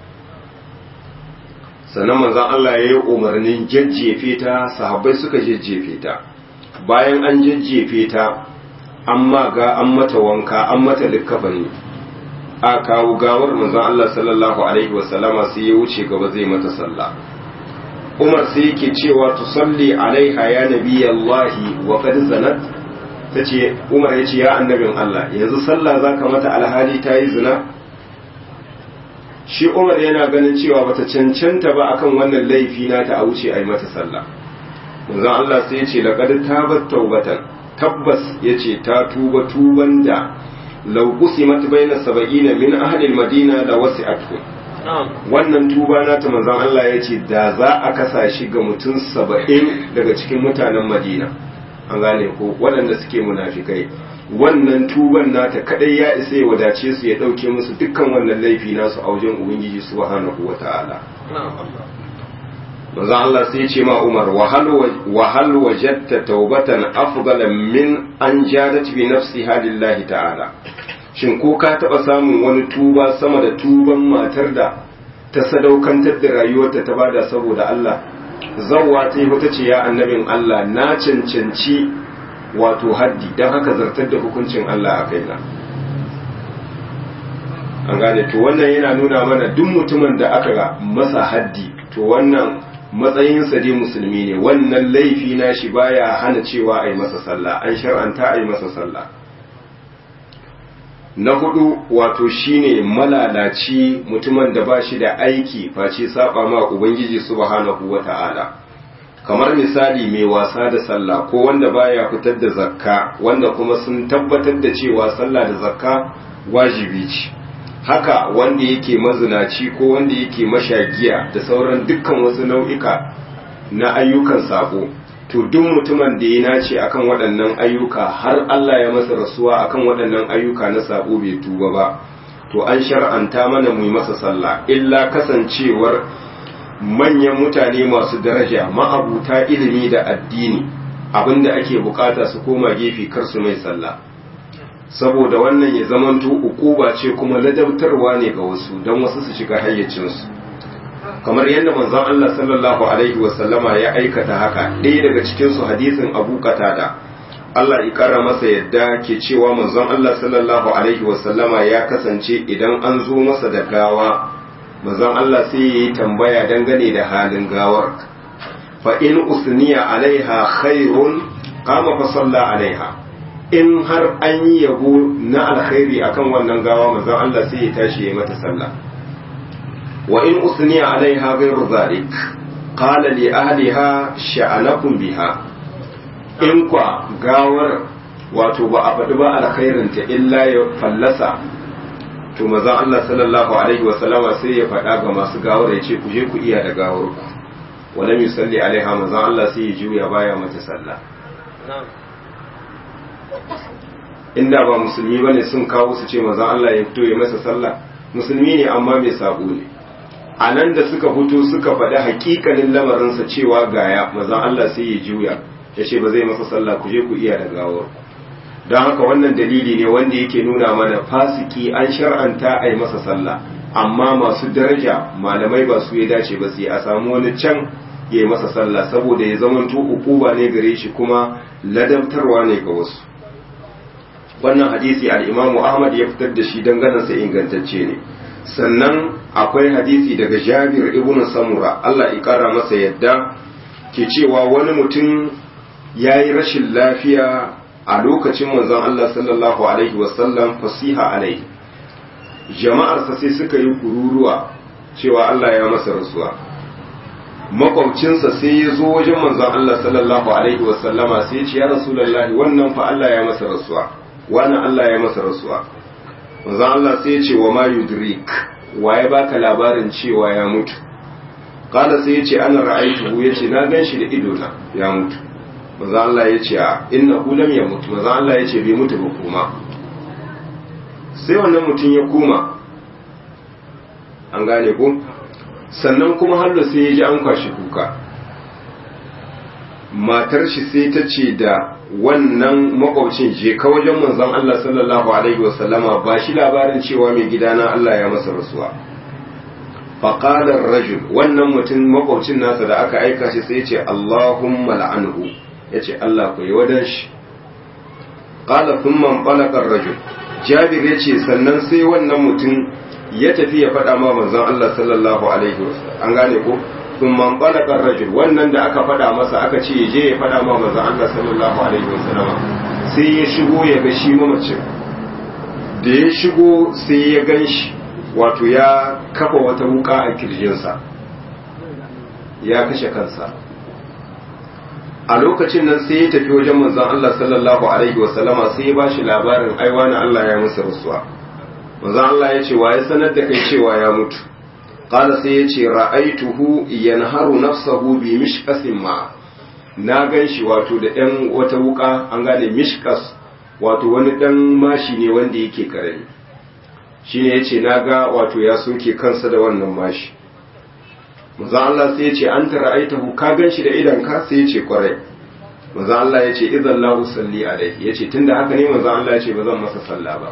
sannan manzon Allah ya yi umarnin jajjefe ta sahabbai suka jajjefe ta bayan an jajjefe ta an maga an mata wanka an mata likkafani a kawo gawar manzon Allah sallallahu alaihi wasallama sai ya wuce gaba zai mata sallah Umar sai yake cewa tusalli alaiha ya nabiyallahi wa qad zanat tace Umar yace ya annabin Allah yanzu sallah zaka mata alhali ta yi zina shi Umar yana ganin cewa bata cancanta ba akan wannan laifi na ta wuce ai mata sallah manzon Allah sai yace laqad tabat taubatan tabbas yace ta tuba tuban da lau qusimat baina sab'ina min ahli al-madina la wasi'atuhum wannan tuba na ta manzon Allah yace da za a kasa shi ga mutum saba'in daga cikin mutanen Madina an gane ko waɗanda suke munafikai wannan tuban nata kadai ya isa ya wadace su ya dauke musu dukkan wannan laifi nasu a wajen ubangiji subhanahu wataala manzon Allah sai ya ce ma Umar wa hal wajadta taubatan afdala min an jadat bi nafsiha lillahi ta'ala shin ko ka taba samun wani tuba sama da tuban matar da ta sadaukantar da rayuwarta ta bada saboda Allah zawwa ta yi ta ce ya annabin Allah na cancanci wato haddi don haka zartar da hukuncin Allah a kaina an gane to wannan yana nuna mana duk mutumin da aka ga masa haddi to wannan matsayinsa dai musulmi ne wannan laifi na shi baya hana cewa a yi masa sallah an shar'anta a yi masa sallah na hudu wato shine malalaci mutumin da ba shi da aiki face saba ma ubangiji subhanahu wata'ala kamar misali mai wasa da sallah ko wanda baya fitar da zakka wanda kuma sun tabbatar da cewa sallah da zakka wajibi ce haka wanda yake mazinaci ko wanda yake mashagiya da sauran dukkan wasu nau'ika na ayyukan sabo to duk mutumin da ya nace akan waɗannan ayyuka har Allah ya masa rasuwa akan waɗannan ayyuka na sabo bai tuba ba to an shar'anta mana mu yi masa sallah illa kasancewar manyan mutane masu daraja ma'abuta ilimi da addini abinda ake bukata su koma gefe kar su mai sallah saboda wannan ya zamanto ukuba ce kuma ladabtarwa ne ga wasu don wasu su shiga hayyacinsu kamar yadda manzon Allah sallallahu alaihi wasallama ya aikata haka ɗaya daga cikin su hadisin Abu Qatada Allah ya kara masa yadda ke cewa manzon Allah sallallahu alaihi wasallama ya kasance idan an zo masa da gawa manzon Allah sai ya yi tambaya dangane da halin gawar fa in usniya alaiha khairun qama fa salla alaiha in har an yi yabo na alkhairi akan wannan gawa manzon Allah sai ya tashi ya mata sallah wa in usniya alaiha ghairu zalik qala li ahliha sha'anakum biha in kwa gawar wato ba a faɗi ba alkhairin ta illa ya fallasa to manzon Allah sallallahu alaihi wa sallama sai ya faɗa ga masu gawar ya ce ku je ku iya da gawar ku wala yusalli alaiha manzon Allah sai ya juya baya mata sallah inda ba musulmi bane sun kawo su ce manzon Allah ya fito ya masa sallah musulmi ne amma mai sabo ne a nan da suka fito suka faɗi hakikanin lamarinsa cewa gaya manzon Allah sai ya juya ya ce ba zai masa sallah ku je ku iya da gawar don haka wannan dalili ne wanda yake nuna mana fasiki an shar'anta a yi masa sallah amma masu daraja malamai ba su ya dace ba sai a samu wani can ya yi masa sallah saboda ya zamanto ukuba ne gare shi kuma ladabtarwa ne ga wasu wannan hadisi al-imamu ahmad ya fitar da shi danganansa ingantacce ne sannan akwai hadisi daga jabir ibn samura Allah ya kara masa yadda ke cewa wani mutum ya yi rashin lafiya a lokacin manzon Allah sallallahu alaihi wasallam fasiha alaihi jama'arsa sai suka yi kururuwa cewa Allah ya masa rasuwa makwabcinsa sai ya zo wajen manzon Allah sallallahu alaihi wasallama sai ya ce ya rasulullahi wannan fa Allah ya masa rasuwa wannan Allah ya masa rasuwa manzon Allah sai ya ce wa ma yudrik waye baka labarin cewa ya mutu kada sai ya ce ana ra'aituhu ya ce na gan shi da idona ya mutu manzon Allah ya ce a inna lam ya mutu manzon Allah ya ce bai mutu ba kuma sai wannan mutum ya koma an gane ko sannan kuma hallo sai ya ji an kwashi kuka matar shi sai ta ce da wannan makwabcin je ka wajen manzon Allah sallallahu alaihi wasallama ba shi labarin cewa mai gidana Allah ya masa rasuwa faƙalar rajul wannan mutum makwabcin nasa da aka aika shi sai ce Allahumma la'anhu ya ce Allah ku yi wadan shi ƙala sun man ɓalakar rajul jabir ya ce sannan sai wannan mutum ya tafi ya faɗa ma manzon Allah sallallahu alaihi wasallam an gane ko sun man ɓalakar rajul wannan da aka faɗa masa aka ce je ya faɗa ma manzon Allah sallallahu alaihi wasallam sai ya shigo ya ga shi mamacin da ya shigo sai ya gan shi wato ya kafa wata wuka a kirjinsa ya kashe kansa a lokacin nan sai ya tafi wajen manzon Allah sallallahu alaihi wasallama sai ya bashi labarin aiwa na Allah ya masa rasuwa manzon Allah ya ce wa ya sanar da kai cewa ya mutu qala sai ya ce ra'aituhu yanharu nafsahu bi mishqasin ma na ganshi wato da ɗan wata wuka an gane mishkas wato wani ɗan mashi ne wanda yake karami shine yace naga wato ya soke kansa da wannan mashi manzo Allah sai yace an tara'aitahu ka ganshi da idan ka sai yace kwarai manzo Allah yace idan la usalli alaihi yace tunda haka ne manzo Allah yace ba zan masa sallah ba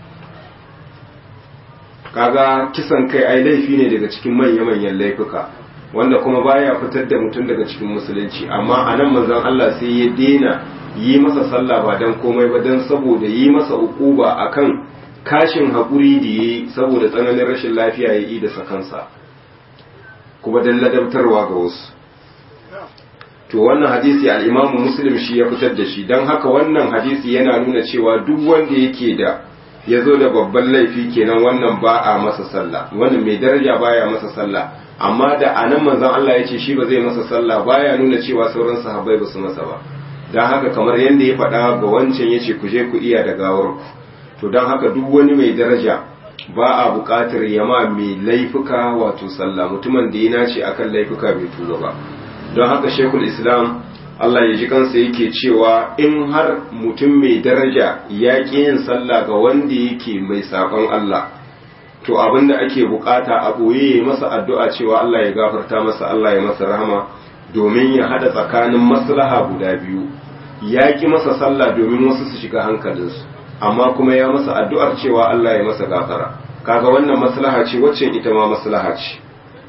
kaga kisan kai ai laifi ne daga cikin manya-manyan laifuka wanda kuma baya fitar da mutum daga cikin musulunci amma anan manzon Allah sai ya dena yi masa sallah ba dan komai ba dan saboda yi masa ukuba akan kashin haƙuri da ya yi saboda tsananin rashin lafiya ya yi da sakansa kuma don ladabtarwa ga wasu to wannan hadisi al-imamu muslim shi ya fitar da shi don haka wannan hadisi yana nuna cewa duk wanda yake da ya zo da babban laifi kenan wannan ba a masa sallah wannan mai daraja baya masa sallah amma da anan manzon Allah ya ce shi ba zai masa sallah baya nuna cewa sauran sahabbai ba su masa ba don haka kamar yadda ya faɗa ga wancan ya ce ku je ku iya da gawar ku to don haka duk wani mai daraja ba a buƙatar yama mai laifuka wato sallah mutumin da ya nace akan laifuka bai tuba ba don haka shekul islam Allah ya ji kansa yake cewa in har mutum mai daraja ya ƙi yin sallah ga wanda yake mai saƙon Allah to abin da ake bukata a ɓoye ya masa addu'a cewa Allah ya gafarta masa Allah ya masa rahama domin ya hada tsakanin maslaha guda biyu ya ƙi masa sallah domin wasu su shiga hankalinsu amma kuma ya masa addu'ar cewa Allah ya masa gafara kaga wannan maslaha ce wacce ita ma maslaha ce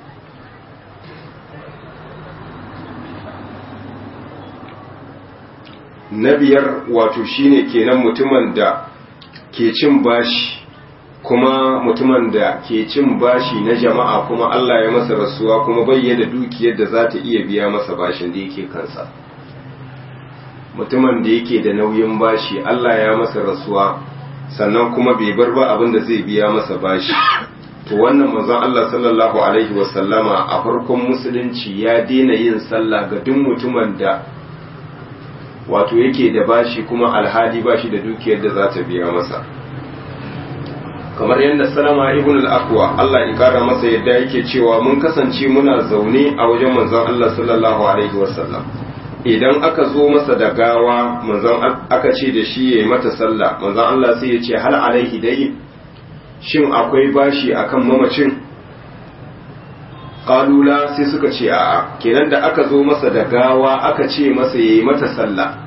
na biyar wato shine kenan mutumin da ke cin bashi kuma mutumin da ke cin bashi na jama'a kuma Allah ya masa rasuwa kuma bayyana dukiyar da za ta iya biya masa bashin da yake kansa mutumin da yake da nauyin bashi Allah ya masa rasuwa sannan kuma bai bar ba abin da zai biya masa bashi to wannan manzon Allah sallallahu alaihi wasallama a farkon musulunci ya daina yin sallah ga duk mutumin da wato yake da bashi kuma alhali bashi da dukiyar da za ta biya masa kamar yadda salama ibn al-aqwa Allah ya kara masa yadda yake cewa mun kasance muna zaune a wajen manzon Allah sallallahu alaihi wasallam idan aka zo masa da gawa manzon aka ce da shi yayi mata sallah manzon Allah sai ya ce hal alaihi dai shin akwai bashi akan mamacin qalula sai suka ce a'a kenan da aka zo masa da gawa aka ce masa yayi mata sallah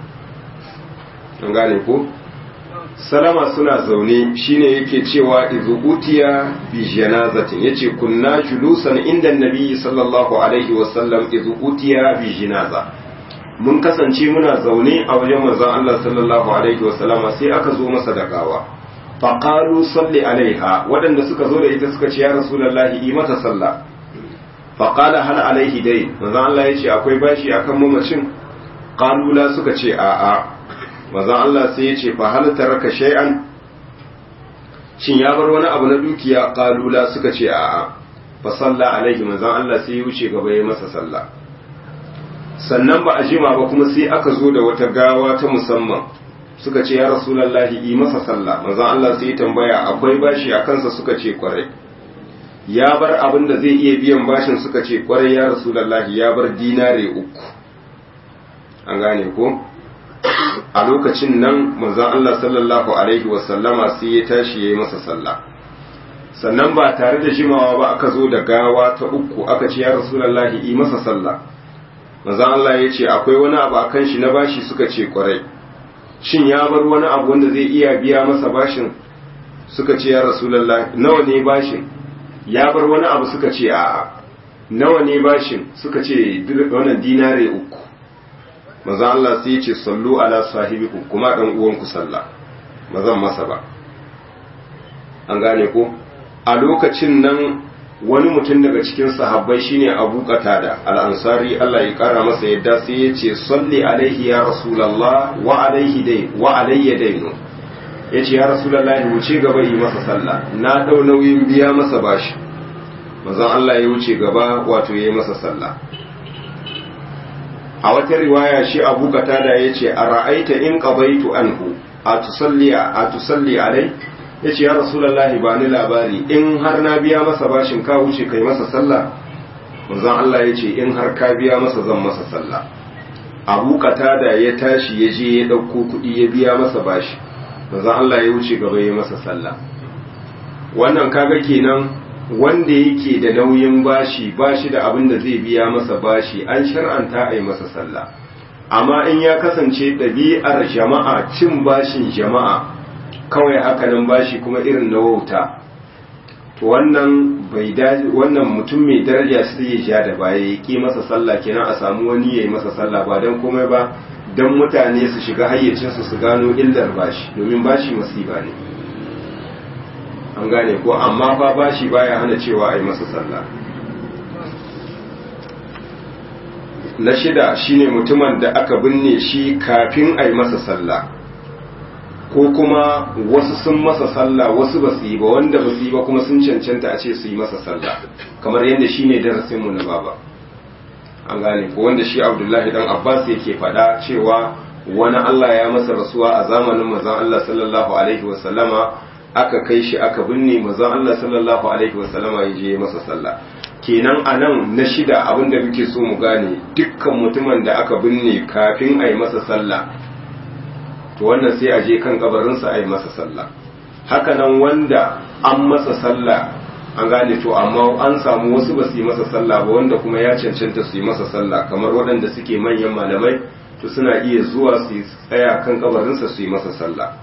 an gane ko salama suna zaune shine yake cewa izu utiya bi janazatin yace kunna julusan inda nabi sallallahu alaihi wasallam izu utiya bi janaza mun kasance muna zaune a wajen manzon Allah sallallahu alaihi wasallama sai aka zo masa da gawa fa qalu salli alaiha wadanda suka zo da ita suka ce ya rasulullahi yi mata sallah fa qala hal alaihi dai manzon Allah yace akwai bashi akan mamacin qalu la suka ce a'a manzon Allah sai ya ce fa hal taraka shay'an shin ya bar wani abu na dukiya qalula suka ce a'a fa salla alaihi manzon Allah sai ya wuce gaba ya masa sallah sannan ba a jima ba kuma sai aka zo da wata gawa ta musamman suka ce ya rasulullahi yi masa sallah manzon Allah sai ya tambaya akwai bashi a kansa suka ce kwarai ya bar abin da zai iya biyan bashin suka ce kwarai ya rasulullahi ya bar dinare uku an gane ko a lokacin nan manzon Allah sallallahu alaihi wasallama sai ya tashi yayi masa sallah sannan ba tare da jimawa ba aka zo da gawa ta uku aka ce ya rasulullahi yi masa sallah manzon Allah ya ce akwai wani abu akan shi na bashi suka ce kwarai shin ya bar wani abu wanda zai iya biya masa bashin suka ce ya rasulullahi nawa ne bashin ya bar wani abu suka ce a'a nawa ne bashin suka ce wannan dinare uku maza Allah sai ya ce sallu ala sahibikum kuma dan uwanku sallah mazan masa ba an gane ko a lokacin nan wani mutum daga cikin sahabbai shine Abu Qatada al-Ansari Allah ya kara masa yadda sai ya ce salli alaihi ya rasulullah wa alaihi dai wa alayya dainu yace ya rasulullah wuce gaba yi masa sallah na dau nauyin biya masa bashi manzon Allah ya wuce gaba wato yayi masa sallah a wata riwaya shi abu katada ya ce a ra'aita in qadaitu anhu a tusalli a tusalli alai ya ce ya rasulullahi ba ni labari in har na biya masa bashin ka wuce kai masa sallah manzon Allah ya ce in har ka biya masa zan masa sallah abu katada ya tashi ya je ya dauko kuɗi ya biya masa bashi manzon Allah ya wuce gaba ya masa sallah wannan kaga kenan wanda yake da nauyin bashi bashi da abin da zai biya masa bashi an shar'anta a yi masa sallah amma in ya kasance ɗabi'ar jama'a cin bashin jama'a kawai hakanan bashi kuma irin na wauta to wannan bai dace wannan mutum mai daraja sai ya ja da baya ya ki masa sallah kenan a samu wani ya yi masa sallah ba don komai ba don mutane su shiga hayyacinsu su gano illar bashi domin bashi masifa ne an gane ko amma fa bashi baya hana cewa a yi masa sallah na shida shine mutumin da aka binne shi kafin a yi masa sallah ko kuma wasu sun masa sallah wasu ba su yi ba wanda ba su yi ba kuma sun cancanta a ce su yi masa sallah kamar yadda shi ne darasinmu na baba an gane ko wanda shi abdullahi dan abbas yake faɗa cewa wani allah ya masa rasuwa a zamanin mazan allah sallallahu alaihi wasallama aka kai shi aka binne mazan allah sallallahu alaihi wasallama ya je masa sallah kenan a nan na shida abinda muke so mu gane dukkan mutumin da aka binne kafin a yi masa sallah to wannan sai a je kan kabarinsa a yi masa sallah hakanan wanda an masa sallah an gane to amma an samu wasu ba su yi masa sallah ba wanda kuma ya cancanta su yi masa sallah kamar waɗanda suke manyan malamai to suna iya zuwa su tsaya kan kabarinsa su yi masa sallah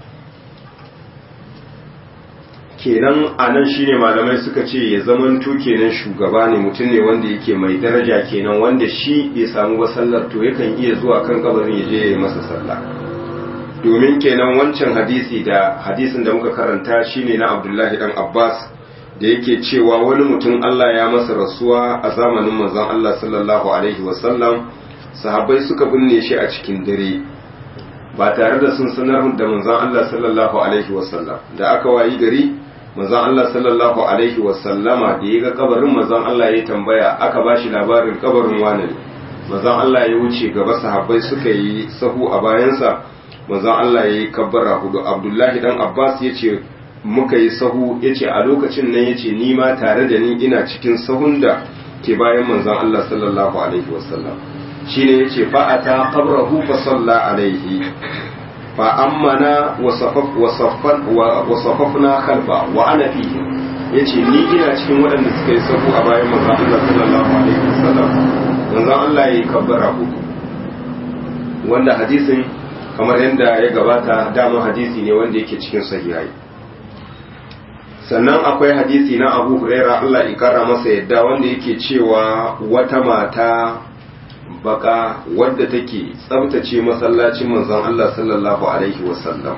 kenan a nan shine malamai suka ce ya zamanto kenan shugaba ne mutum ne wanda yake mai daraja kenan wanda shi bai samu ba sallar to yakan iya zuwa kan kabarin ya je ya yi masa sallah domin kenan wancan hadisi da hadisin da muka karanta shine na Abdullahi dan Abbas da yake cewa wani mutum Allah ya masa rasuwa a zamanin manzon Allah sallallahu alaihi wasallam sahabbai suka binne shi a cikin dare ba tare da sun sanar da manzon Allah sallallahu alaihi wasallam da aka wayi gari manzon Allah sallallahu alaihi wasallama da ya ga kabarin manzon Allah ya tambaya aka bashi labarin kabarin wani ne manzon Allah ya wuce gaba sahabbai suka yi sahu a bayansa manzon Allah ya yi kabbara hudu abdullahi dan abbas ya ce muka yi sahu ya ce a lokacin nan ya ce ni ma tare da ni ina cikin sahun da ke bayan manzon Allah sallallahu alaihi wasallam shi ne ya ce fa'ata qabrahu fa salla alaihi fa ammana wa safafna khalfa wa ana fihi ya ce ni ina cikin waɗanda suka yi sahu a bayan manzon Allah sallallahu alaihi wasallam manzon Allah ya yi kabbara hudu wanda hadisin kamar yadda ya gabata dama hadisi ne wanda yake cikin sahihai sannan akwai hadisi na abu huraira Allah ya kara masa yadda wanda yake cewa wata mata baka wadda take tsabtace masallacin manzon Allah sallallahu alaihi wasallam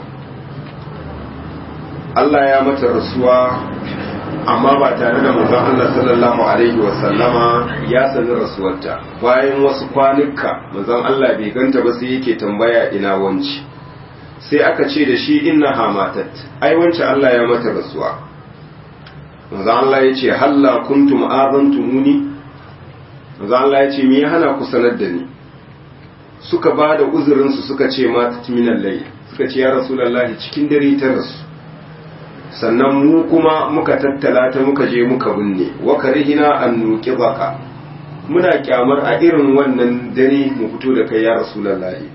Allah ya mata rasuwa amma ba tare da manzon Allah sallallahu alaihi wasallama ya sani rasuwarta bayan wasu kwanuka manzon Allah bai ganta ba sai yake tambaya ina wanci sai aka ce da shi inna hamatat ai wance Allah ya mata rasuwa manzon Allah ya ce halla kuntum azantumuni manzon Allah ya ce me ya hana ku sanar da ni suka ba da uzurin su suka ce mata minal layl suka ce ya rasulullahi cikin dare ta rasu sannan mu kuma muka tattala ta muka je muka binne wa karihina an nuki baka muna kyamar a irin wannan dare mu fito da kai ya rasulullahi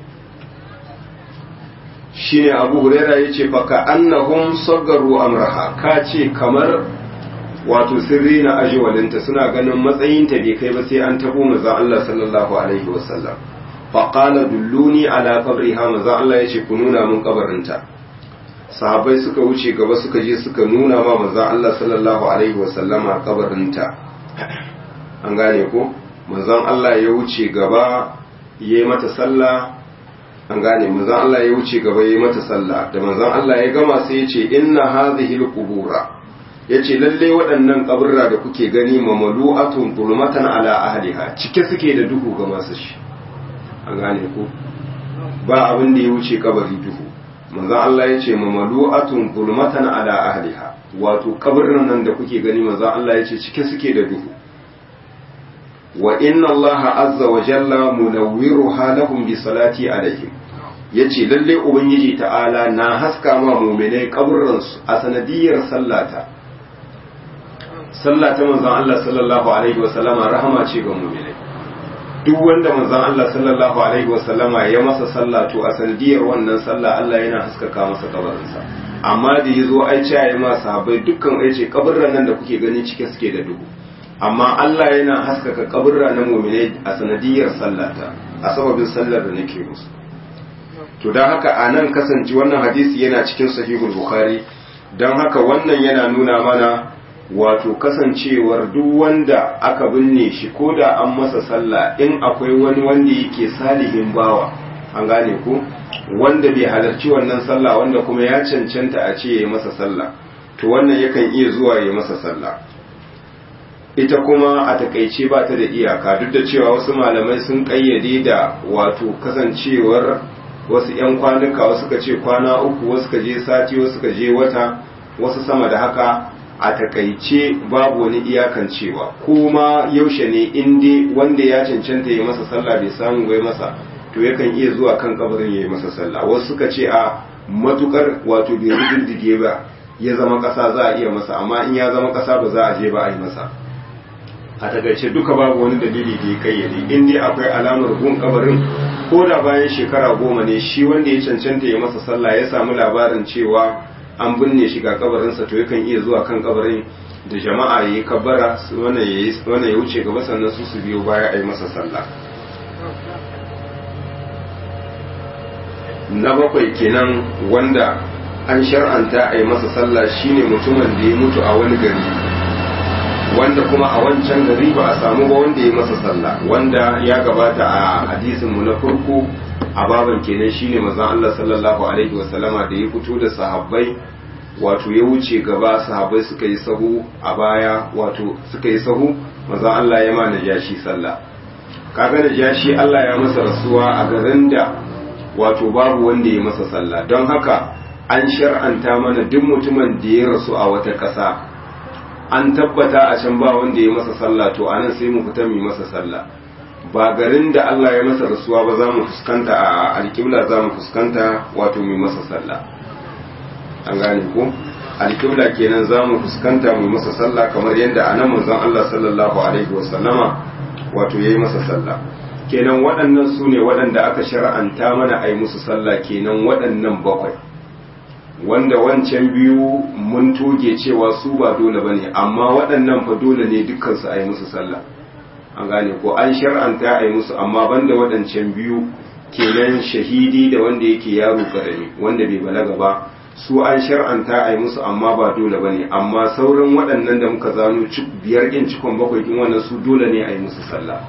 shine abu huraira yace fa ka annahum saggaru amraha ka ce kamar wato sirri na ajiwalinta suna ganin matsayinta bai kai ba sai an tabo manzon Allah sallallahu alaihi wasallam fa qala dulluni ala qabriha manzon Allah yace ku nuna mun kabarinta sahabbai suka wuce gaba suka je suka nuna ma manzon Allah sallallahu alaihi wasallama kabarinta an gane ko manzon Allah ya wuce gaba yayi mata sallah an gane manzon Allah ya wuce gaba yayi mata sallah da manzon Allah ya gama sai ya ce inna hadhihi alqubura yace lalle waɗannan kaburra da kuke gani mamalu'atun zulmatan ala ahliha cike suke da duhu ga masu shi an gane ko ba abin da ya wuce kabari duhu manzon Allah ya ce mamalu'atun zulmatan ala ahliha wato kabarin nan da kuke gani manzon Allah ya ce cike suke da duhu wa inna Allah azza wa jalla munawwiruha lahum bi salati alaihim yace lalle ubangiji ta'ala na haska ma mu'minai kaburran su a sanadiyar sallata sallata manzon Allah sallallahu alaihi wa sallama rahama ce ga mu'minai duk wanda manzon Allah sallallahu alaihi wa sallama ya masa sallah to a sanadiyar wannan sallah Allah yana haskaka masa kabarinsa amma da yazo ai ce ya ma sahabbai dukkan ai ce kaburran nan da kuke gani cike suke da duhu amma Allah yana haskaka kaburra na mu'minai a sanadiyar sallata a sababin sallar da nake musu to don haka a nan kasance wannan hadisi yana cikin sahihul bukhari don haka wannan yana nuna mana wato kasancewar duk wanda aka binne shi ko da an masa sallah in akwai wani wanda yake salihin bawa an gane ko wanda bai halarci wannan sallah wanda kuma ya cancanta a ce ya yi masa sallah to wannan yakan iya zuwa ya masa sallah ita kuma a takaice ba ta da iyaka duk da cewa wasu malamai sun kayyade da wato kasancewar wasu 'yan kwanuka wasu ka ce kwana uku wasu ka je sati wasu ka je wata wasu sama da haka a takaice babu wani iyakan cewa kuma yaushe ne inda wanda ya cancanta ya masa sallah bai samu bai masa to yakan iya zuwa kan kabarin ya yi masa sallah wasu suka ce a matukar wato bai riddige ba ya zama kasa za a iya masa amma in ya zama kasa ba za a je ba a yi masa a takaice duka babu wani dalili da ya kayyade in dai akwai alamar gun kabarin ko da bayan shekara goma ne shi wanda ya cancanta ya masa sallah ya samu labarin cewa an binne shi ga kabarinsa to yakan iya zuwa kan kabarin da jama'a ya yi kabbara wannan ya wuce gaba sannan su su biyo baya a yi masa sallah na bakwai kenan wanda an shar'anta a yi masa sallah shine mutumin da ya mutu a wani gari wanda kuma a wancan gari ba a samu ba wanda ya masa sallah wanda ya gabata a hadisin mu na farko a baban kenan shine manzon Allah sallallahu alaihi wasallama da ya fito da sahabbai wato ya wuce gaba sahabbai suka yi sahu a baya wato suka yi sahu manzon Allah ya ma najashi sallah kaga najashi Allah ya masa rasuwa a garin da wato babu wanda ya masa sallah don haka an shar'anta mana duk mutumin da ya rasu a wata ƙasa an tabbata a can ba wanda ya masa sallah to anan sai mu fita mu masa sallah ba garin da Allah ya masa rasuwa ba za mu fuskanta a alƙibla za mu fuskanta wato mu masa sallah an gane ko alƙibla kenan za mu fuskanta mu masa sallah kamar yadda anan manzon Allah sallallahu alaihi wasallama wato yayi masa sallah kenan waɗannan su ne waɗanda aka shar'anta mana a yi musu sallah kenan waɗannan bakwai wanda wancan biyu mun toge cewa su ba dole ba ne amma waɗannan fa dole ne dukkansu a yi musu sallah an gane ko an shar'anta a yi musu amma banda waɗancan biyu kenan shahidi da wanda yake yaro karami wanda bai balaga ba su an shar'anta a yi musu amma ba dole ba ne amma sauran waɗannan da muka zano biyar ɗin cikon bakwai ɗin wannan su dole ne a yi musu sallah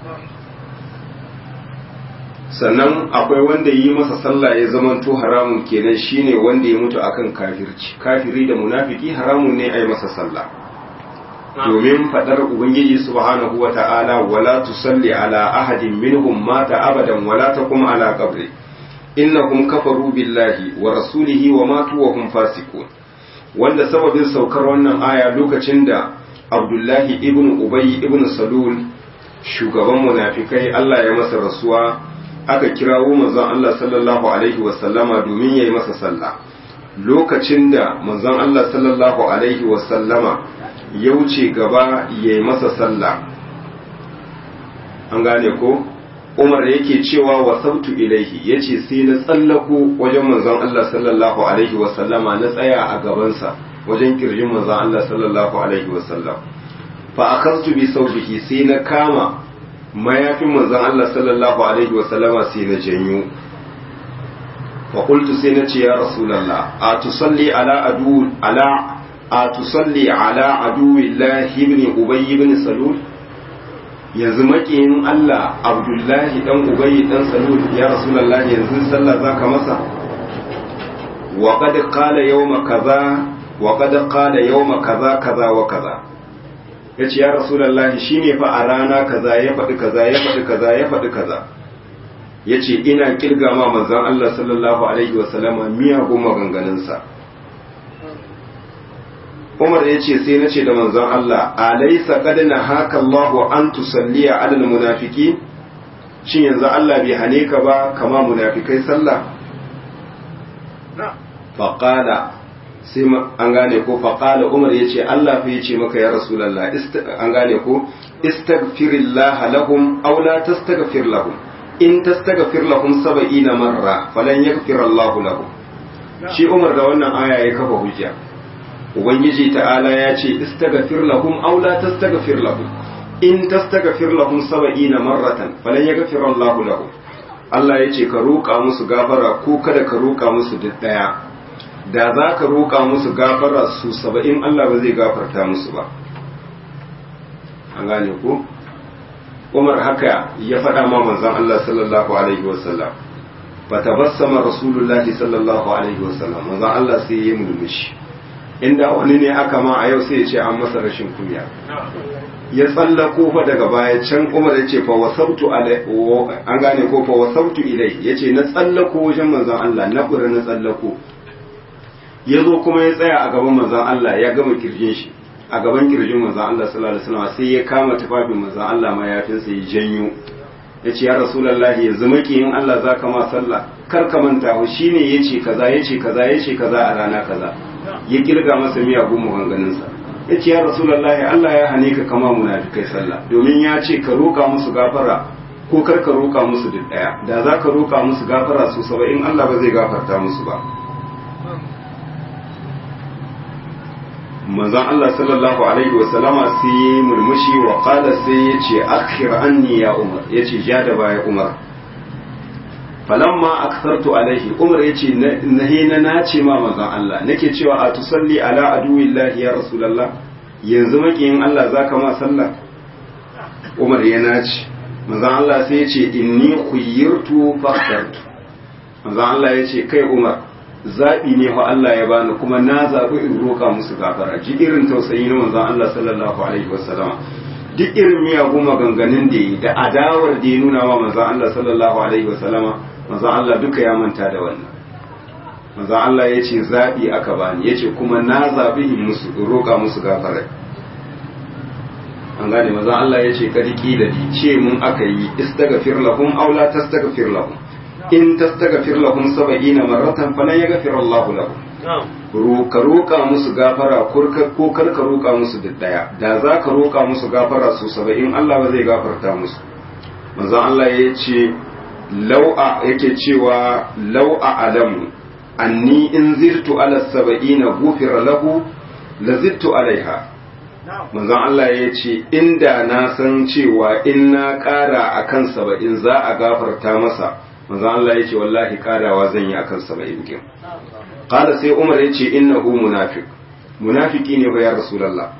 sannan akwai wanda yi masa sallah ya zamanto haramun kenan shine wanda ya mutu akan kafirci kafiri da munafiki haramun ne a yi masa sallah domin fadar ubangiji subhanahu wa ta'ala wala tusalli ala ahadin minhum mata abadan wala taqum ala qabri innahum kafaru billahi wa rasulihi wa matu wa hum fasiqun wanda sababin saukar wannan aya lokacin da Abdullahi ibn Ubay ibn Salul shugaban munafikai Allah ya masa rasuwa aka kirawo manzon Allah sallallahu alaihi wasallama domin yayi masa sallah lokacin da manzon Allah sallallahu alaihi wasallama ya wuce gaba yayi masa sallah an gane ko Umar yake cewa wa sautu ilaihi yace sai na tsallako wajen manzon Allah sallallahu alaihi wasallama na tsaya a gabansa wajen kirjin manzon Allah sallallahu alaihi wasallam fa akhadtu bi sawbihi sai na kama mayafin manzon Allah sallallahu alaihi wasallama sai na janyo fa qultu sai na ce ya rasulullah a tusalli ala adu ala a tusalli ala aduwillahi ibn ubay ibn salul yanzu makiyin Allah abdullahi dan ubay dan salul ya rasulullah yanzu sallah zaka masa wa qad qala yawma kaza wa qad qala yawma kaza kaza wa kaza ya ce ya rasulallah shi ne fa a rana kaza ya faɗi kaza ya faɗi kaza ya faɗi kaza ya ce ina kirga ma manzan Allah sallallahu alaihi wasallama miyagun maganganunsa Umar ya ce sai na ce da manzan Allah alaisa kadina haka Allahu an tusalliya alal munafiki shin yanzu Allah bai hane ka ba kama munafikai sallah faqala sai an gane ko faƙala umar ya ce Allah fa ya ce maka ya rasulallah an gane ko istaghfirillah lahum aw la tastaghfir lahum in tastaghfir lahum sab'ina marra falan yaghfir Allah lahum shi umar da wannan aya ya kafa hujja ubangiji ta'ala ya ce istaghfir lahum aw la tastaghfir lahum in tastaghfir lahum sab'ina marratan falan yaghfir Allah lahum Allah ya ce ka roƙa musu gafara ko kada ka roƙa musu duk daya da za ka roƙa musu gafara su saba'in Allah ba zai gafarta musu ba an gane ko umar haka ya faɗa ma manzon Allah sallallahu alaihi wasallam fa tabassama rasulullahi sallallahu alaihi wasallam manzon Allah sai ya mulmushi inda wani ne aka ma a yau sai ya ce an masa rashin kunya ya tsallako fa daga baya can Umar ya ce fa wasabtu alai an gane ko fa wasabtu ilai yace na tsallako wajen manzon Allah na kura na tsallako ya zo kuma ya tsaya a gaban manzon Allah ya gama kirjin shi a gaban kirjin manzon Allah sallallahu alaihi wasallam sai ya kama tufafin manzon Allah mayafinsa ya janyo ya ce ya rasulullahi yanzu makiyin Allah za ka ma sallah kar ka manta wa shine yace kaza yace kaza yace kaza a rana kaza ya kirga masa miyagun maganganunsa ya ce ya rasulullahi Allah ya hane ka kama munafikai sallah domin ya ce ka roƙa musu gafara ko kar ka roƙa musu duk ɗaya da za ka roƙa musu gafara su saba'in Allah ba zai gafarta musu ba manzon Allah sallallahu alaihi wa sallama sai ya murmushi wa qala sai ya ce akhir anni ya umar ya ce ja da baya umar falamma akthartu alaihi umar ya ce nahi na nace ma manzon Allah nake cewa a tusalli ala aduwillahi ya rasulullah yanzu makiyin Allah zaka ma sallah umar ya nace manzon Allah sai ya ce inni khuyyirtu fakhtartu manzon Allah ya ce kai umar zaɓi ne fa Allah ya bani kuma na zaɓi in roƙa musu gafara ji irin tausayi na manzon Allah sallallahu alaihi wasallam duk irin miyagun maganganun da yi da adawar da ya nuna wa manzon Allah sallallahu alaihi wasallam manzon Allah duka ya manta da wannan manzon Allah ya ce zaɓi aka bani ya ce kuma na zaɓi in musu in roƙa musu gafara an gane manzon Allah ya ce kadi kila di ce mun aka yi istaghfir lahum aw la tastaghfir lahum in tastaghfir lahum 70 marratan falan yaghfir Allah lahum ka roƙa musu gafara ko kar ka roƙa musu duk daya da za ka roƙa musu gafara su 70 Allah ba zai gafarta musu manzo Allah ya ce lau'a yake cewa lau'a alamu anni in zirtu ala 70 gufira lahu la zittu alaiha manzon Allah ya ce inda na san cewa in na ƙara akan 70 za a gafarta masa manzo Allah yace wallahi karawa zan yi akan 70 kin qala sai Umar yace innahu munafiq munafiki ne ba ya rasulullah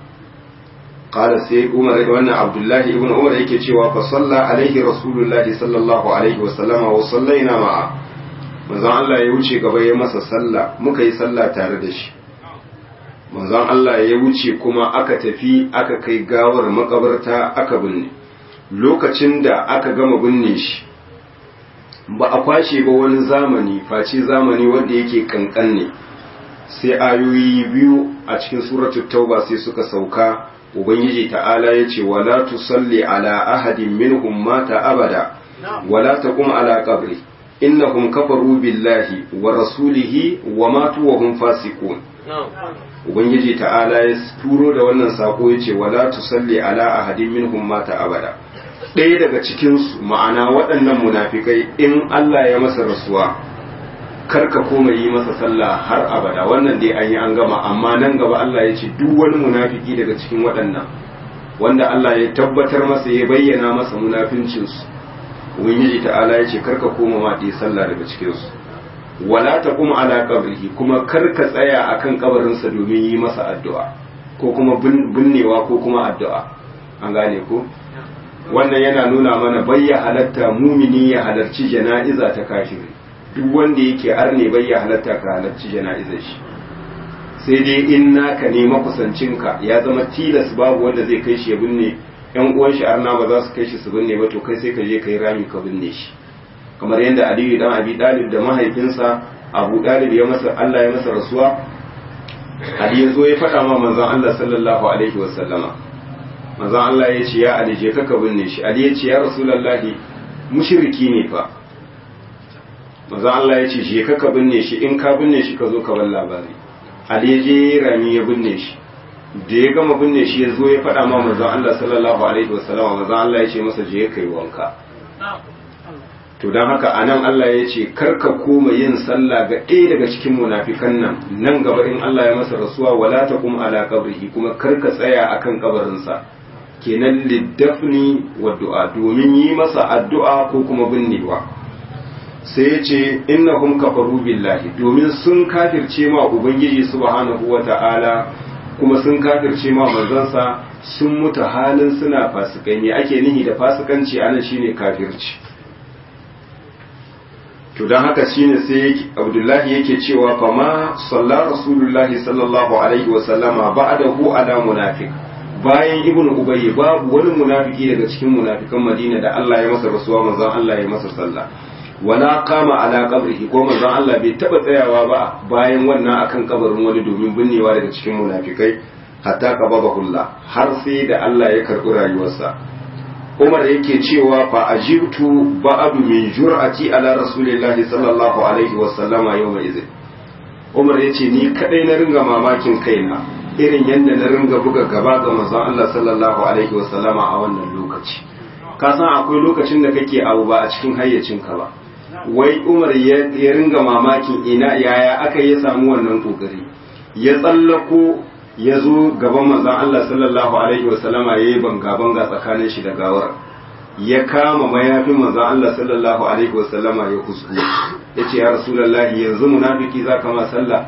qala sai Umar wannan Abdullah ibn Umar yake cewa fa salla alaihi rasulullah sallallahu alaihi wasallama wa sallaina ma'a manzo Allah ya wuce gaba ya masa sallah muka yi sallah tare da shi manzon Allah ya wuce kuma aka tafi aka kai gawar makabarta aka binne lokacin da aka gama binne shi ba a kwashe ba wani zamani face zamani wanda yake kankan ne sai ayoyi biyu a cikin suratul tauba sai suka sauka ubangiji ta'ala ya ce wala tusalli ala ahadin minhum mata abada wala taqum ala qabri innahum kafaru billahi wa rasulihi wa matu wa hum fasiqun ubangiji ta'ala ya turo da wannan sako ya ce wala tusalli ala ahadin minhum mata abada ɗaya daga cikinsu ma'ana waɗannan munafikai in Allah ya masa rasuwa karka koma yi masa sallah har abada wannan dai an yi an gama amma nan gaba Allah ya ce duk wani munafiki daga cikin waɗannan wanda Allah ya tabbatar masa ya bayyana masa munafincinsu ubangiji ta'ala ya ce karka koma ma ɗaya sallah daga cikinsu wala ta kuma ala kabrihi kuma karka tsaya akan kabarinsa domin yi masa addu'a ko kuma binnewa ko kuma addu'a an gane ko wannan yana nuna mana bayya halatta mumini ya halarci jana'iza ta kafiri duk wanda yake arne bayya halatta ka halarci jana'izar shi sai dai in naka ne makusancinka ya zama tilas babu wanda zai kai shi ya binne yan uwan shi arna ba za su kai shi su binne ba to kai sai ka je kai rami ka binne shi kamar yadda aliyu dan abi dalib da mahaifinsa abu dalib ya masa Allah ya masa rasuwa ali ya zo ya faɗa ma manzon Allah sallallahu alaihi wasallama manzon Allah ya ce ya Ali je ka binne shi Ali ya ce ya Rasulullahi mushriki ne fa manzon Allah ya ce je ka binne shi in ka binne shi ka zo ka bar labari Ali ya je rami ya binne shi da ya gama binne shi ya zo ya faɗa ma manzon Allah sallallahu alaihi wasallam manzon Allah ya ce masa je kai wanka to don haka anan Allah ya ce karka koma yin sallah ga ɗaya daga cikin munafikan nan nan gaba in Allah ya masa rasuwa wala taqum ala qabrihi kuma karka tsaya akan kabarinsa kenan liddafni wa du'a domin yi masa addu'a ko kuma binnewa sai ya ce innahum kafaru billahi domin sun kafirce ma ubangiji subhanahu wa ta'ala kuma sun kafirce ma manzansa sun mutu halin suna fasikai ne ake nihi da fasikanci anan shine kafirci to don haka shine sai abdullahi yake cewa fa ma salla rasulullahi sallallahu alaihi wasallama ba'dahu ala munafiq bayan ibn ubayy babu wani munafiki daga cikin munafikan madina da Allah ya masa rasuwa manzon Allah ya masa sallah wala kama ala qabrihi ko manzon Allah bai taba tsayawa ba bayan wannan akan kabarin wani domin binnewa daga cikin munafikai hatta qababahullah har sai da Allah ya karbi rayuwarsa Umar yake cewa fa ajibtu ba'du min jur'ati ala rasulillahi sallallahu alaihi wa sallama yawma idhin Umar yace ni kadai na ringa mamakin kaina irin yadda na ringa buga gaba ga manzon Allah sallallahu alaihi wa sallama a wannan lokaci ka san akwai lokacin da kake abu ba a cikin hayyacinka ba wai Umar ya ringa mamakin ina yaya aka ya samu wannan kokari ya tsallako ya zo gaban manzon Allah sallallahu alaihi wasallama ya yi banga-banga tsakanin shi da gawar ya kama mayafin manzon Allah sallallahu alaihi wasallama ya kusku ya ce ya rasulallahi yanzu munafiki za ka ma sallah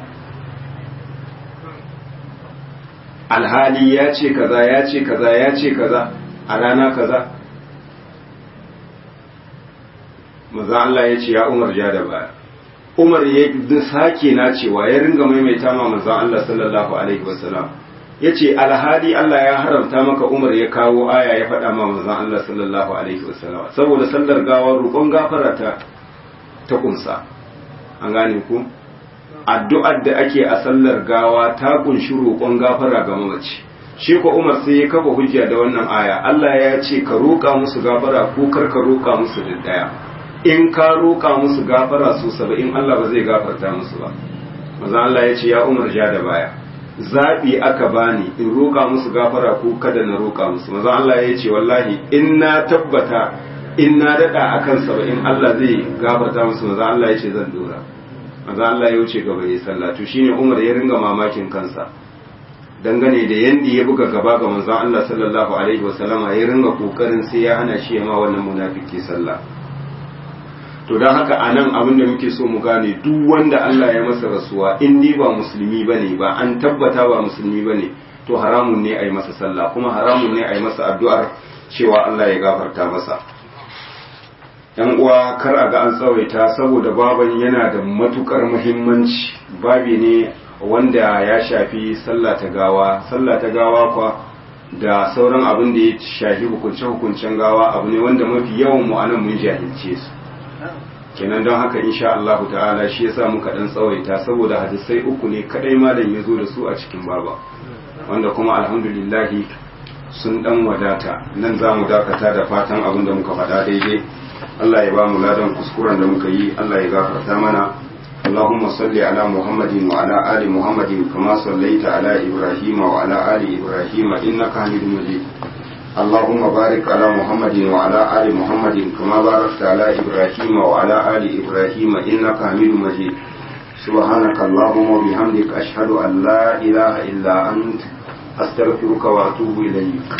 alhali ya ce kaza ya ce kaza ya ce kaza a rana kaza manzon Allah ya ce ya umar ja da baya Umar ya sake na cewa ya ringa maimaita ma manzon Allah sallallahu alaihi wasallam yace alhali Allah ya haramta maka Umar ya kawo aya ya faɗa ma manzon Allah sallallahu alaihi wasallam saboda sallar gawa roƙon gafara ta ta kunsa an gane ku addu'ar da ake a sallar gawa ta kunshi roƙon gafara ga mamaci shi ko Umar sai ya kafa hujja da wannan aya Allah ya ce ka roƙa musu gafara ko kar ka roƙa musu da daya in ka roƙa musu gafara su saba'in Allah ba zai gafarta musu ba maza Allah ya ce ya umar ja da baya zaɓi aka bani in roƙa musu gafara ko kada na roƙa musu maza Allah ya ce wallahi in na tabbata in na daɗa a kan saba'in Allah zai gafarta musu maza Allah ya ce zan dora maza Allah ya wuce gaba ya sallah to shine umar ya ringa mamakin kansa dangane da yanda ya buga gaba ga manzon Allah sallallahu alaihi wasallama ya ringa kokarin sai ya hana shi ma wannan munafiki sallah to don haka a nan abin da muke so mu gane duk wanda Allah ya masa rasuwa in dai ba musulmi ba ne ba an tabbata ba musulmi ba ne to haramun ne a yi masa sallah kuma haramun ne a yi masa addu'ar cewa Allah ya gafarta masa yan uwa kar a ga an tsawaita saboda baban yana da matukar muhimmanci babi ne wanda ya shafi sallah ta gawa sallah ta gawa kwa da sauran abin da ya shafi hukunce-hukuncen gawa abu ne wanda mafi yawan mu anan mun jahilce su kenan don haka insha Allah ta'ala shi yasa muka dan tsawaita saboda hadisai uku ne kadai malam ya zo da su a cikin baba wanda kuma alhamdulillah sun dan wadata nan za mu dakata da fatan abin da muka faɗa daidai Allah ya ba mu ladan kuskuren da muka yi Allah ya gafarta mana اللهم صل على محمد وعلى آل محمد كما صليت على إبراهيم وعلى آل إبراهيم إنك حميد مجيد اللهم بارك على محمد وعلى آل محمد كما باركت على إبراهيم وعلى آل إبراهيم إنك حميد مجيد سبحانك اللهم وبحمدك أشهد أن لا إله إلا أنت أستغفرك وأتوب إليك